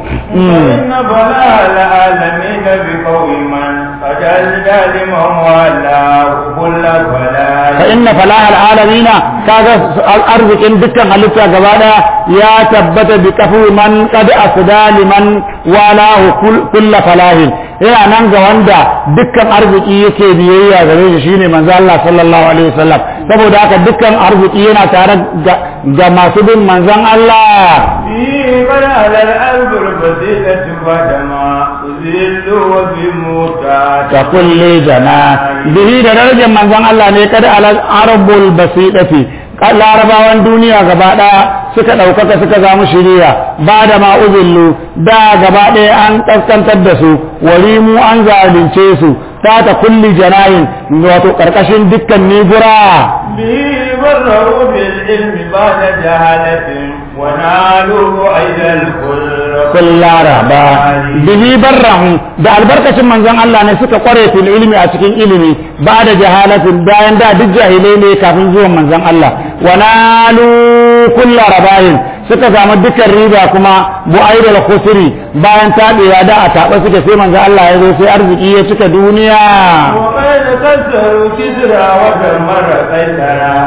إن بلاء العالمين بقوم من فجل لمن والاه كل بلاء fa inna falahal alamina kaga arzikin dukkan halitta gaba daya ya tabbata bi kafu man qad asda liman walahu kullu falahin yana nan ga wanda dukkan arziki yake biyayya gare shi shine manzo Allah sallallahu alaihi wasallam saboda haka dukkan arziki yana tare ga masu bin manzon Allah في بلاء الأرض البسيطة فدما ذل وفي موتى ta kulle jana bihi da darajar manzon Allah ne kada alal arabul basidati larabawan duniya gaba daya suka ɗaukaka suka zamu shiriya ba da ma'uzillu da gaba ɗaya an ƙaskantar da su warimu an zalunce su ta ta kulli janayin wato ƙarƙashin dukkan nigura به بروا بالعلم بعد جهالة ونالوا عيد الكل kun laraba bihi barrahu da albarkacin manzon Allah ne suka kware fil ilmi a cikin ilimi ba da jahalatin bayan da duk jahilai ne kafin zuwan manzon Allah wa nalu kulla rabahin suka samu dukkan riba kuma bu'aidal khusri bayan tabewa da a taɓa suka sai manzon Allah ya zo sai arziki ya cika duniya وقد كسروا كسرى ودمر قيصرا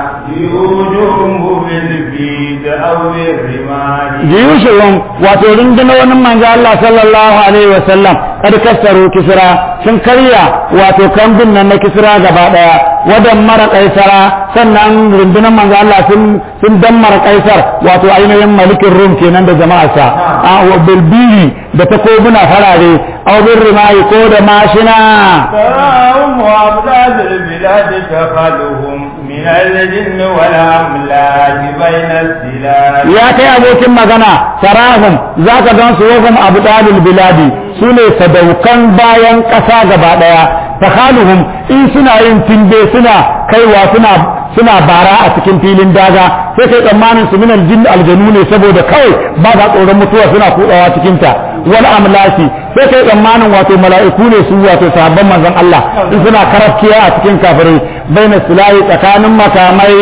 يوجهم بالبيد أو بالرمال jiyushuhum wato rundunonin manzo Allah sallallahu alaihi wasallam kad kassaru kisra sun karya wato kambin nan na kisra gaba daya wadan mara kaisara sannan rundunar manzo Allah sun sun dammara kaisar wato ainihin malikin rum kenan da jama'arsa a bilbili da takobuna farare aw bin rimayi ko da mashina تراهم وأبداد البلاد تخلهم من الجن والأملاك بين السلال ya kai abokin magana sarahum za ka gan su wahum abu dalil biladi su ne sadaukan bayan ƙasa gaba ɗaya takhaluhum in suna yin timbe suna kaiwa suna suna bara a cikin filin daga sai kai tsammanin su minal jin aljanu ne saboda kawai ba sa tsoron mutuwa suna kudawa cikin ta wal amlaki sai kai tsammanin wato mala'iku ne su wato sahabban manzon Allah in suna karafkiya a cikin kafirai baina sulahi tsakanin makamai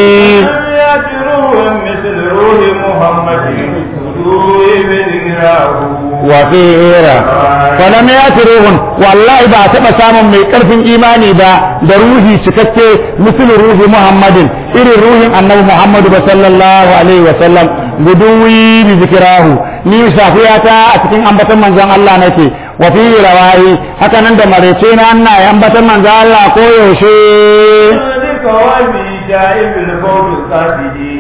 يأتي روح مثل روح محمد روح بذكراه wafira falam ya ruhun wallahi ba taɓa samun mai ƙarfin imani ba da ruhi cikakke misalin ruhi muhammadin irin ruhin annabi muhammadu ba sallallahu alaihi wa sallam guduwi bi zikirahu ni safiyata a cikin ambaton manzon Allah nake wa fi rawayi haka nan da marece na ana ambaton manzon Allah ko yaushe ذلك وفي جائب الفوز القاسدي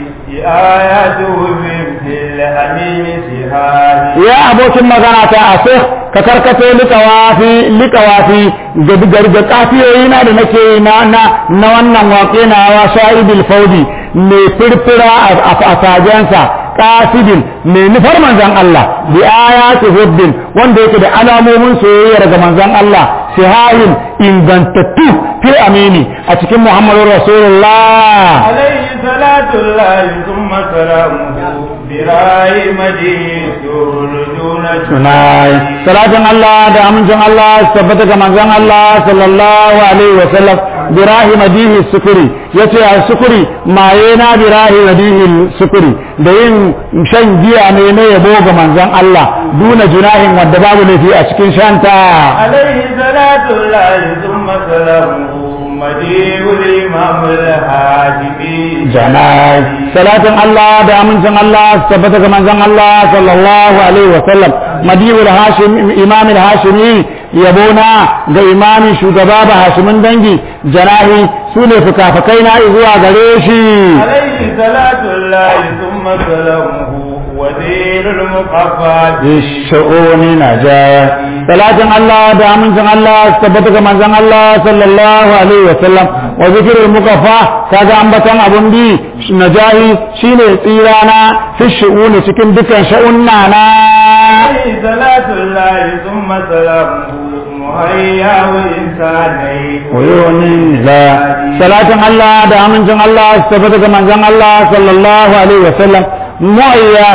آياته في مثل الحميم سهاد ya abokin magana ta a sai ka karkato likawafi likawafi ga ga kafiyoyi na da nake yi na na na wannan waƙe na wa sha'ibul faudi mai firfira a fasajensa qasidin mai nufar manzon Allah bi ayati hubbin wanda yake da alamomin soyayya daga manzon Allah sihahin ingantattu fi amini a cikin Muhammadu Rasulullah عليه صلاة الله ثم سلامه براي مجيد ترجون tunai salatin Allah da amincin Allah su tabbata ga manzon Allah sallallahu alaihi wa sallam birahi madihi sukuri yace a sukuri maye na birahi madihi sukuri da yin shan giya ne na yabo ga manzon Allah duna junahin wanda babu laifi a cikin shanta عليه صلاة الله ثم سلامه مجيء الإمام الهاشمي janai salatin Allah da amincin Allah su tabbata ga manzon Allah sallallahu alaihi wa sallam madibul hashim imam al-hashimi yabona ga imami shugaba ba hashimin dangi janahi sune fukafukai na zuwa gare shi عليه صلاة الله ثم سلامه وزير المقفى bishu'uni najaya salatin Allah da amincin Allah su tabbata ga manzon Allah sallallahu alaihi wa sallam wa zikrul mukaffa kaga ambatan abun bi najahi shine tsirana fi shu'uni cikin dukan sha'unna na عليه صلاة الله ثم سلامه مهيا وإنساني uyuni la salatin Allah da amincin Allah su tabbata ga manzon Allah sallallahu alaihi wa sallam mu'ayyahu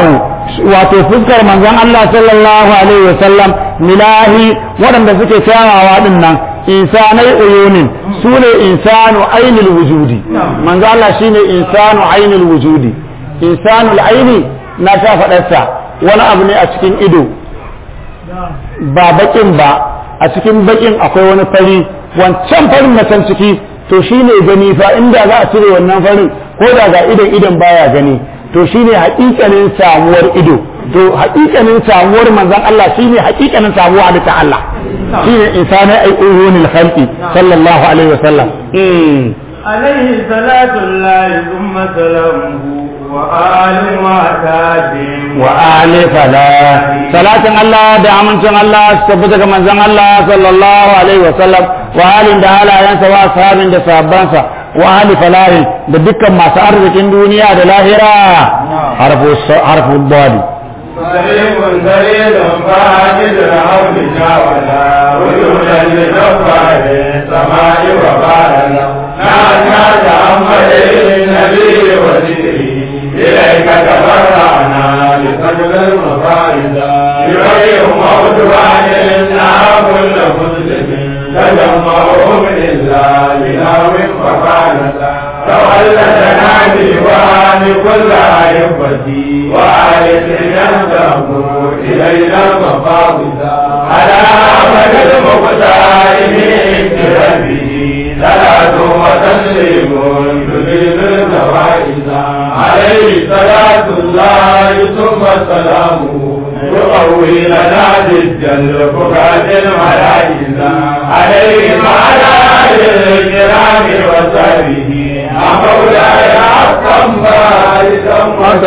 wato fuskar manzon Allah sallallahu alaihi wasallam milahi waɗanda suke kyawawa din nan insanai uyunin su ne insanu ainul wujudi manzo Allah shine insanu ainul wujudi insanul aini na sha faɗarsa wani abu ne a cikin ido ba bakin ba a cikin bakin akwai wani fari wancan farin na can ciki to shine gani fa inda za a cire wannan farin ko da ga idan idan baya gani to shine haƙiƙanin samuwar ido to haƙiƙanin samuwar manzon Allah shine haƙiƙanin samuwa da ta Allah shine insani ai uyunil khalqi sallallahu alaihi wasallam عليه صلاة الله ثم سلامه وآل وأتاب وآل فلا صلاة الله da amincin Allah su tabbata ga manzon Allah sallallahu alaihi wasallam wa halin da halayensa wa ashabin da sahabbansa wa ahli falahin da dukkan masu arzikin duniya da lahira harfu harfu dali صريف دليل فاجد العون جاولا وجودا لجبار السماء وبارنا نعنا تأمل النبي وذكري إليك تبرعنا لسجد المفارد يريهم موضوعا لنا كل مسلم تجمعهم إلا بنار فقالتا تولدنا ديوان كل عيبتي وآية ينتهوا إلينا المفاوض على أمد المختار من ربه صلاة وتسليم تجيب النوائز عليه صلاة الله ثم سلامه يقوي لنا ضد الفقاد الملائكة عليه وعلى آله الكرام وصحبه مولاي حقا باركا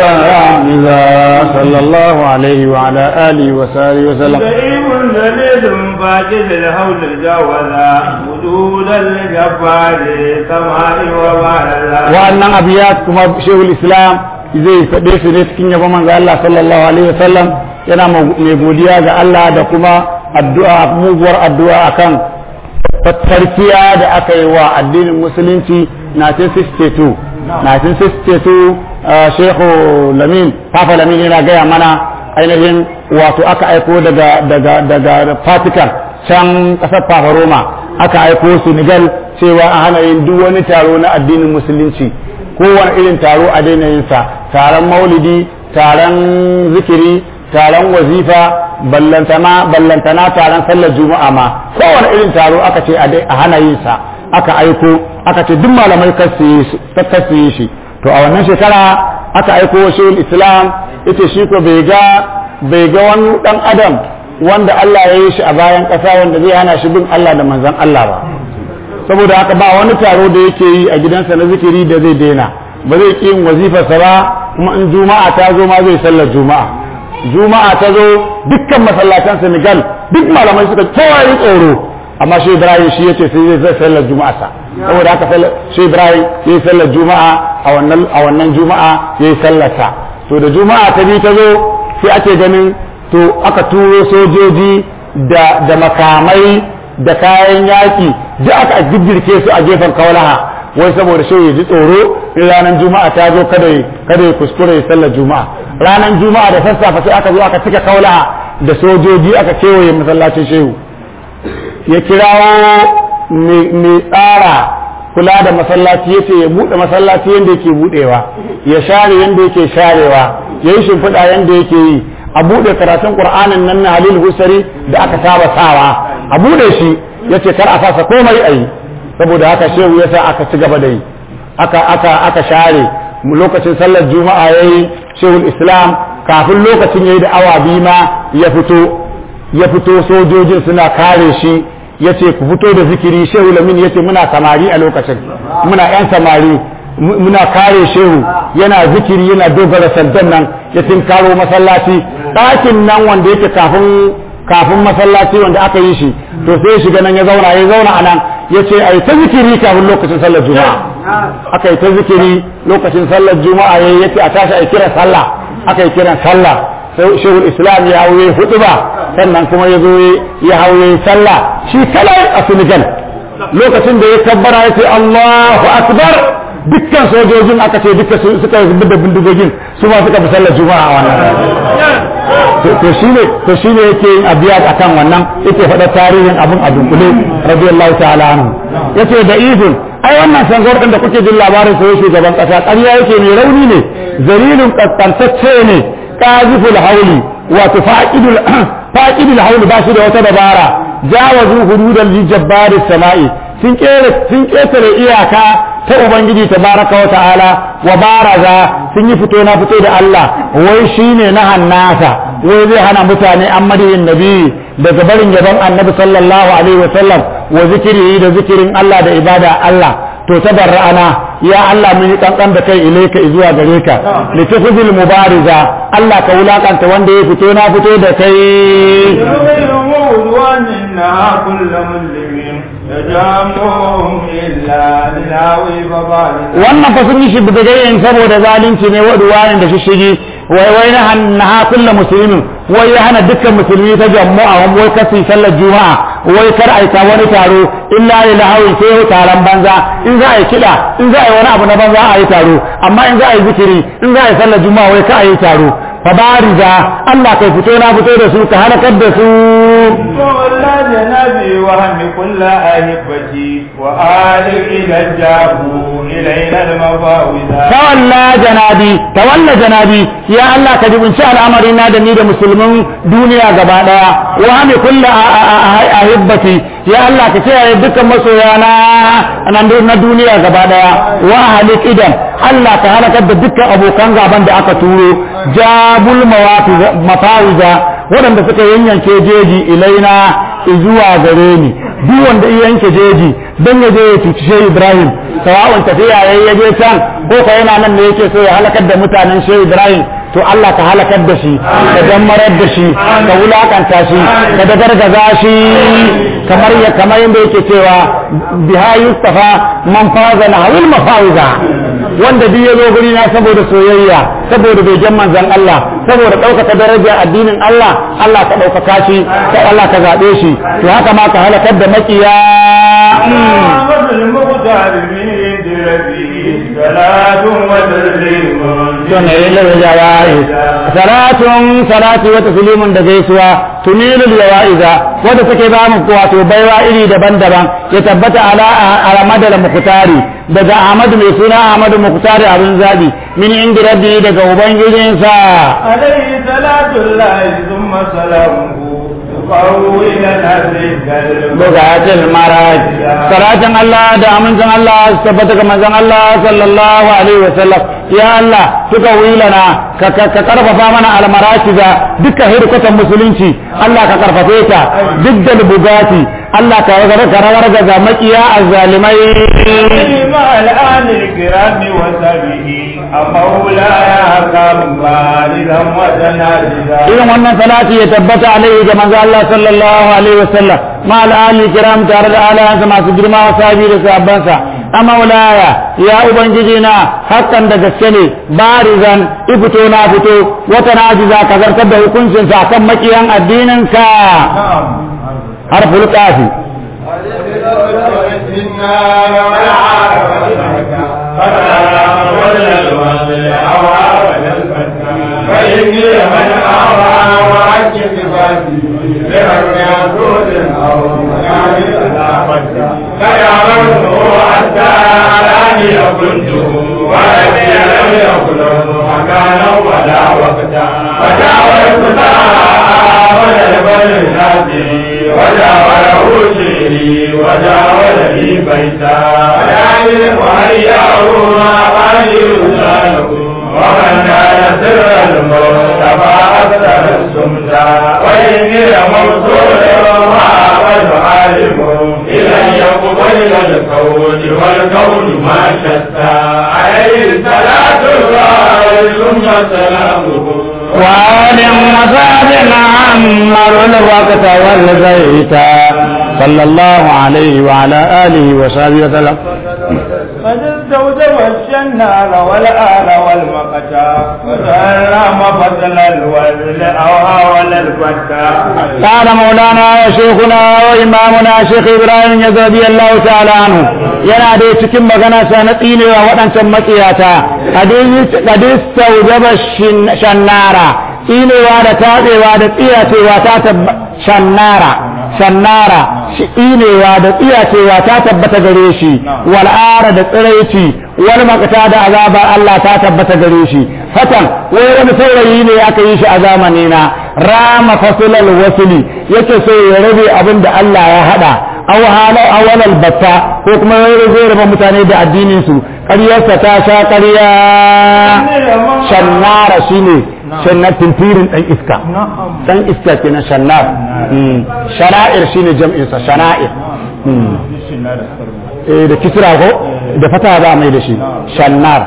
إذا صلى الله عليه وعلى آله وصحبه وسلم كريم دليل فاجد الهول الجوزا وجودا لجبار سماء وبارزا wa'annan abiyat kuma shehul islam zai faɗe su ne cikin yabon manzo Allah sallallahu alaihi wasallam yana mai godiya ga Allah da kuma addu'a muguwar addu'a akan tarkiya da aka yi wa addinin musulunci 1962 1962 shehu lamin papa lamin yana gaya mana ainihin wato aka aiko daga daga daga Vatican can kasar Papa Roma aka aiko Senegal cewa a hana yin duk wani taro na addinin musulunci kowane irin taro a daina yin sa taron maulidi taron zikiri taron wazifa ballantana ballantana taron sallar juma'a ma kowane irin taro aka ce a hana yin sa aka aiko aka ce duk malamai kar su yi shi to a wannan shekara aka aiko shehul islam ita shi ko bai ga bai ga wani dan adam wanda Allah ya yi shi a bayan ƙasa wanda zai hana shi bin Allah da manzon Allah ba saboda haka ba wani taro da yake yi a gidansa na zikiri da zai daina ba zai ƙi yin wazifarsa ba kuma in juma'a ta zo ma zai sallar juma'a juma'a ta zo dukkan masallatan Senegal duk malamai suka kowa yi tsoro amma shi Ibrahim shi yace sai zai sallar juma'a sa saboda haka shi Ibrahim yayi sallar juma'a a wannan a wannan juma'a yayi sallar sa to da juma'a ta bi ta zo sai ake ganin to aka turo sojoji da da makamai da kayan yaki da aka jirgirke su a gefen kaulaha wai saboda shi ya ji tsoro in ranar juma'a ta zo kada kada ya kuskure ya sallar juma'a ranar juma'a da sassafe sai aka zo aka cika kaulaha da sojoji aka kewaye masallacin shehu ya kirawo mai tsara kula da masallaci ya ce ya buɗe masallaci yadda yake buɗewa ya share yadda yake sharewa ya yi shimfiɗa yadda yake yi a buɗe karatun ƙur'anin nan na halil husari da aka saba sawa a buɗe shi ya ce kar a fasa komai a yi saboda haka shehu ya sa aka ci gaba da yi aka aka aka share lokacin sallar juma'a ya yi shehul islam kafin lokacin ya yi da awa biyu ma ya fito ya fito sojojin suna kare shi ya ce ku fito da zikiri shehu lamin ya ce muna samari a lokacin muna yan samari muna kare shehu yana zikiri yana dogara sandan nan ya karo masallaci ɗakin nan wanda yake kafin kafin masallaci wanda aka yi shi to sai shiga nan ya zauna ya zauna a nan ya ce a yi ta zikiri kafin lokacin sallar juma'a aka yi ta zikiri lokacin sallar juma'a ya yi a tashi a yi kiran sallah aka yi kiran sallah sai shehul islam ya hauye hudu ba sannan kuma ya zo ya hauye sallah shi kalai a senegal lokacin da ya kabbara ya ce allahu akbar dukkan sojojin aka ce duka suka zubar da bindigogin su ma suka fi sallar juma'a a wannan to shine to shine yake yin abiya akan wannan yake faɗa tarihin abun a dunkule radiyallahu ta'ala anhu yace da izin ai wannan sangor din da kuke jin labarin sai shugaban kasa ƙarya yake mai rauni ne zalilun kaskantacce ne qaziful hauli wato faqidul faqidul hauli ba shi da wata dabara jawazu hududal jabbari sama'i sun kere sun ketare iyaka ta ubangiji tabaraka wa ta'ala wa baraza sun yi fito na fito da Allah wai shine na hannasa wai zai hana mutane an madiyin nabi daga barin gaban annabi sallallahu alaihi wa sallam wa zikiri da zikirin Allah da ibada Allah to tabarra'ana ya Allah mun yi kankan da kai ilaika zuwa gare ka litafzil mubariza Allah ka wulakanta wanda ya fito na fito da kai wannan fa sun yi shi bidagayen saboda zalunci ne wa duwanin da shishigi wai wai na hanna kullu muslimin wai ya hana dukkan musulmi ta jama'a wai kasi sallar juma'a wai kar aika wani taro illa lil hawi sai taron banza in za a yi kida in za a yi wani abu na banza a yi taro amma in za a yi zikiri in za a yi sallar juma'a wai ka a yi taro fabariza Allah kai fito na fito da su ka halakar da su ولا جنبي وهم كل أهبتي وآل إلى الجابو إلينا المفاوضة tawalla janabi tawalla janabi ya Allah ka jibinci al'amarin na da ni da musulmin duniya gaba daya wa hami kulli ahibbati ya Allah ka kiyaye dukkan masoyana na duniya gaba daya wa halik idan Allah ka halakar da dukkan abokan gaban da aka turo jabul mafawiza waɗanda suka yanyanke jeji ilaina zuwa gare ni duk wanda iya yanke jeji don ya je ya cuci shehu ibrahim sawa'un tafiya ya ya je can ko ka yana nan ne yake so ya halakar da mutanen shehu ibrahim to Allah ka halakar da shi ka dammarar da shi ka wulakanta shi ka dagargaza shi kamar ya kamar yadda yake cewa biha yustafa man faza na hawil mafawiza wanda duk ya zo guri na saboda soyayya saboda bai jan manzon Allah saboda ɗaukaka daraja addinin Allah Allah ka ɗaukaka shi ka Allah ka zaɓe shi to haka ma ka halakar da makiya tunilul jawa'iz salatun salati wa taslimun da gaisuwa tunilul jawa'iza wanda take ba mu wato baiwa iri daban-daban ya tabbata ala alamada da muktari daga Ahmadu mai suna Ahmadu muktari abin zabi min inda rabbi daga ubangijinsa عليه صلاة الله ثم سلامه يقوي لنا ذكر bugatul maraj salatin Allah da amincin Allah su tabbata ga manzon Allah sallallahu alaihi wasallam ya Allah suka wilana ka ka ka karfafa mana almaratiza dukkan hirkutan musulunci Allah ka karfafe ta duk da bugati Allah ka ka ragar ga makiya azzalimai مع الآن الكرام وسبه مولاي كم بالغا وتنازلا irin wannan salati ya tabbata alaihi ga manzo Allah sallallahu alaihi wasallam ma al-ali kiram tare da alayansa masu girma wa sahabi da sahabbansa amma ulaya ya ubangiji na hakan da gaske ne barizan ifito na fito wata najiza ka zartar da hukuncin sa kan makiyan addinin ka harful qafi فإني من أرى وعج صفاتي لمن يسود أو منام صداقتي فيعرفه حتى أراني كنته ولدي لم يكن مكانا ولا وقتا فجاوزت وجلب للناس وجاوله شيري وجاول لي بيتا ويعلم وهياه ما غير ذلك ومن كان سر المصطفى أكثر السمسى وإني لمرسول وعبد عالم إلى يقبل الكون والكون ما شتى عليه صلاة الله ثم سلامه وآل وصحب عمر الوقت والبيت صلى الله عليه وعلى آله وصحبه وسلم قد استوجب الشنار والآل والمقتا وسلم فضل الوزل أو هاول الفتى قال مولانا وشيخنا وإمامنا شيخ إبراهيم رضي الله تعالى عنه yana da cikin magana sa na tsinewa waɗancan matsiyata kadis taujaba shannara tsinewa da tatsewa da tsiyacewa ta tabbata shannara shannara shi tsinewa da tsiyacewa ta tabbata gare shi wal'ara da tsiraici wal makata da azabar Allah ta tabbata gare shi fatan wai wani saurayi ne aka yi shi a zamani na rama fasulal wasuli yake so ya rabe abin da Allah ya hada aw halau awalal batta ko kuma ya zai raba mutane da addinin su ƙaryarsa ta sha ƙarya shannara shine shannar tintirin dan iska dan iska kenan shannar shana'ir shine jam'in sa shana'ir eh da kisra ko da fata za mai da shi shannar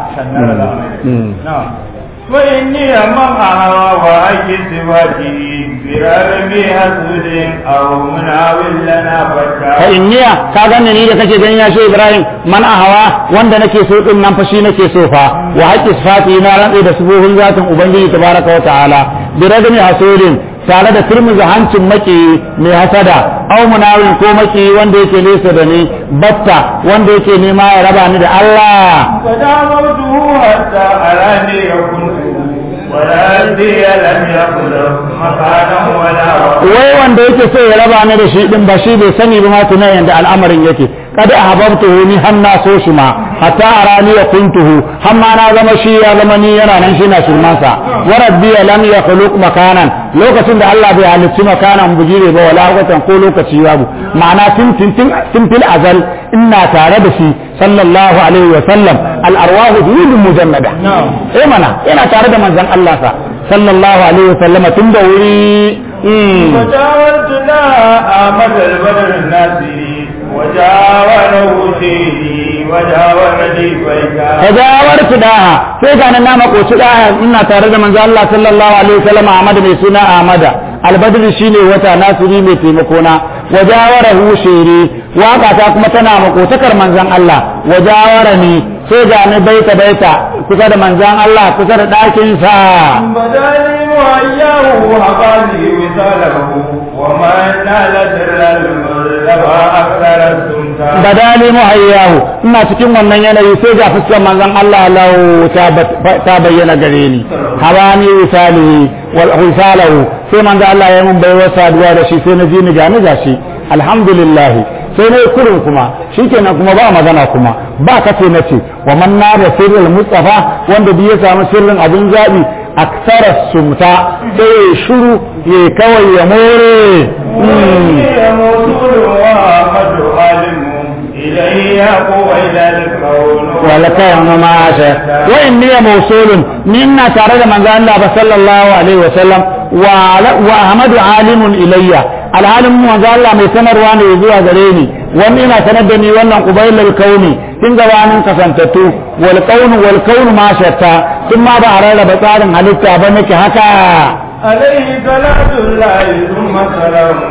وإني أمامها وأجي سواتي فرار بحسود أو مناول لنا فتا fa inniya ka ganni ni da kake ganin ya shi Ibrahim man ahawa wanda nake so din nan fa shi nake so fa wa haqqi sifati na rantsa da subuhun zatin ubangiji tabaraka wa ta'ala bi ragmi hasudin tare da turmuza hancin maki mai hasada au munawin ko maki wanda yake nesa da ni batta wanda yake nema ya raba ni da Allah فدعوته حتى أراني كنت ولا أدري لم يقل مكانا ولا وقتا wai wanda yake so ya raba ni da shi din ba shi bai sani ba ma tunan yanda al'amarin yake kada ahbabtuhu ni har na so shi ma hatta arani ya kuntuhu har ma na zama shi ya zama ni yana nan shi na shirmansa wa rabbi lam yakhluq makanan lokacin da Allah bai halicci makanan bujire ba wala watan ko lokaci babu ma'ana tun tun tun tun fil azal ina tare da shi sallallahu alaihi wa sallam al arwahu hudud mujannada eh mana yana tare da manzon Allah sa sallallahu alaihi wa sallama tun da wuri mm. وجاورت لا آمد البدر الناصري وجاوره سيدي وجاورني فيكا tajawartu daha sai ga nan na makoci daha ina tare da manzo Allah sallallahu alaihi wasallam Ahmad mai suna Ahmada albadri shine wata nasiri mai taimako na wajawarahu shiri waka ta kuma tana makotakar manzon Allah wajawarani sai ga ni baita baita kusa da manzon Allah kusa da ɗakin sa بداني وإياه حقاني وصاله وما نال سر المرتبى أكثر السمتا badali muhayyahu ina cikin wannan yanayi sai ga fuskar manzon Allah lau ta ba- ta bayyana gare ni habani wisalihi wal wisalahu sai manzon Allah ya mun baiwa saduwa da shi sai na ji ni ga ni gashi alhamdulillah sai na yi kurin kuma shikenan kuma ba magana kuma ba kace na ce wa man nada sirrul mustafa wanda bi ya samu sirrin abin zabi aksara sumta sai ya shiru ya kawai ya more Mm. هي موصول وأحمد عالم إليه قوى إلى الكون ولكن ما شاء وإني موصول منا تارد من ذا الله صلى الله عليه وسلم وعلى- وأحمد عالم إلي العالم من ذا الله mai sanarwa ne zuwa gare ni wani ina sanar da ni wannan qubailul kauni tun gabanin kasantattu wal kaunu wal kaunu ma shatta tun ma ba a rarraba tsarin halitta ba nake haka عليه صلاة الله ثم سلامه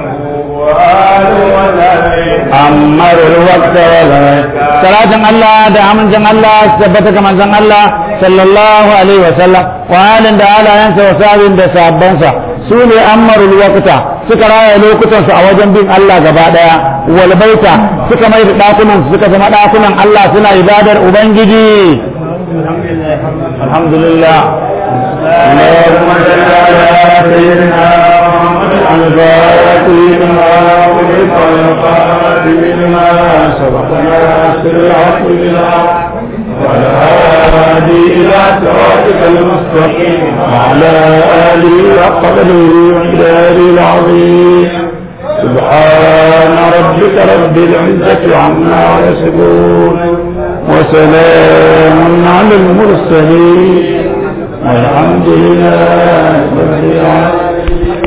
وآل وسلم أمر الوقت والغير صلاة الله دا من جن الله ثبتك من جن الله صلى الله عليه وسلم وآل دا على ينسى وساب دا سابنسا سولي أمر الوقت suka raya lokutansu a wajen bin Allah gaba daya wal baita suka mai da dakunan suka zama dakunan Allah suna ibadar ubangiji alhamdulillah اللهم صل على سيدنا محمد الفاتح لما أغلق والخاتم لما سبق ناصر الحق بالحق والهادي إلى صراطك المستقيم وعلى آله حق قدره ومقداره العظيم سبحان ربك رب العزة عما يصفون وسلام على المرسلين والحمد لله رب العالمين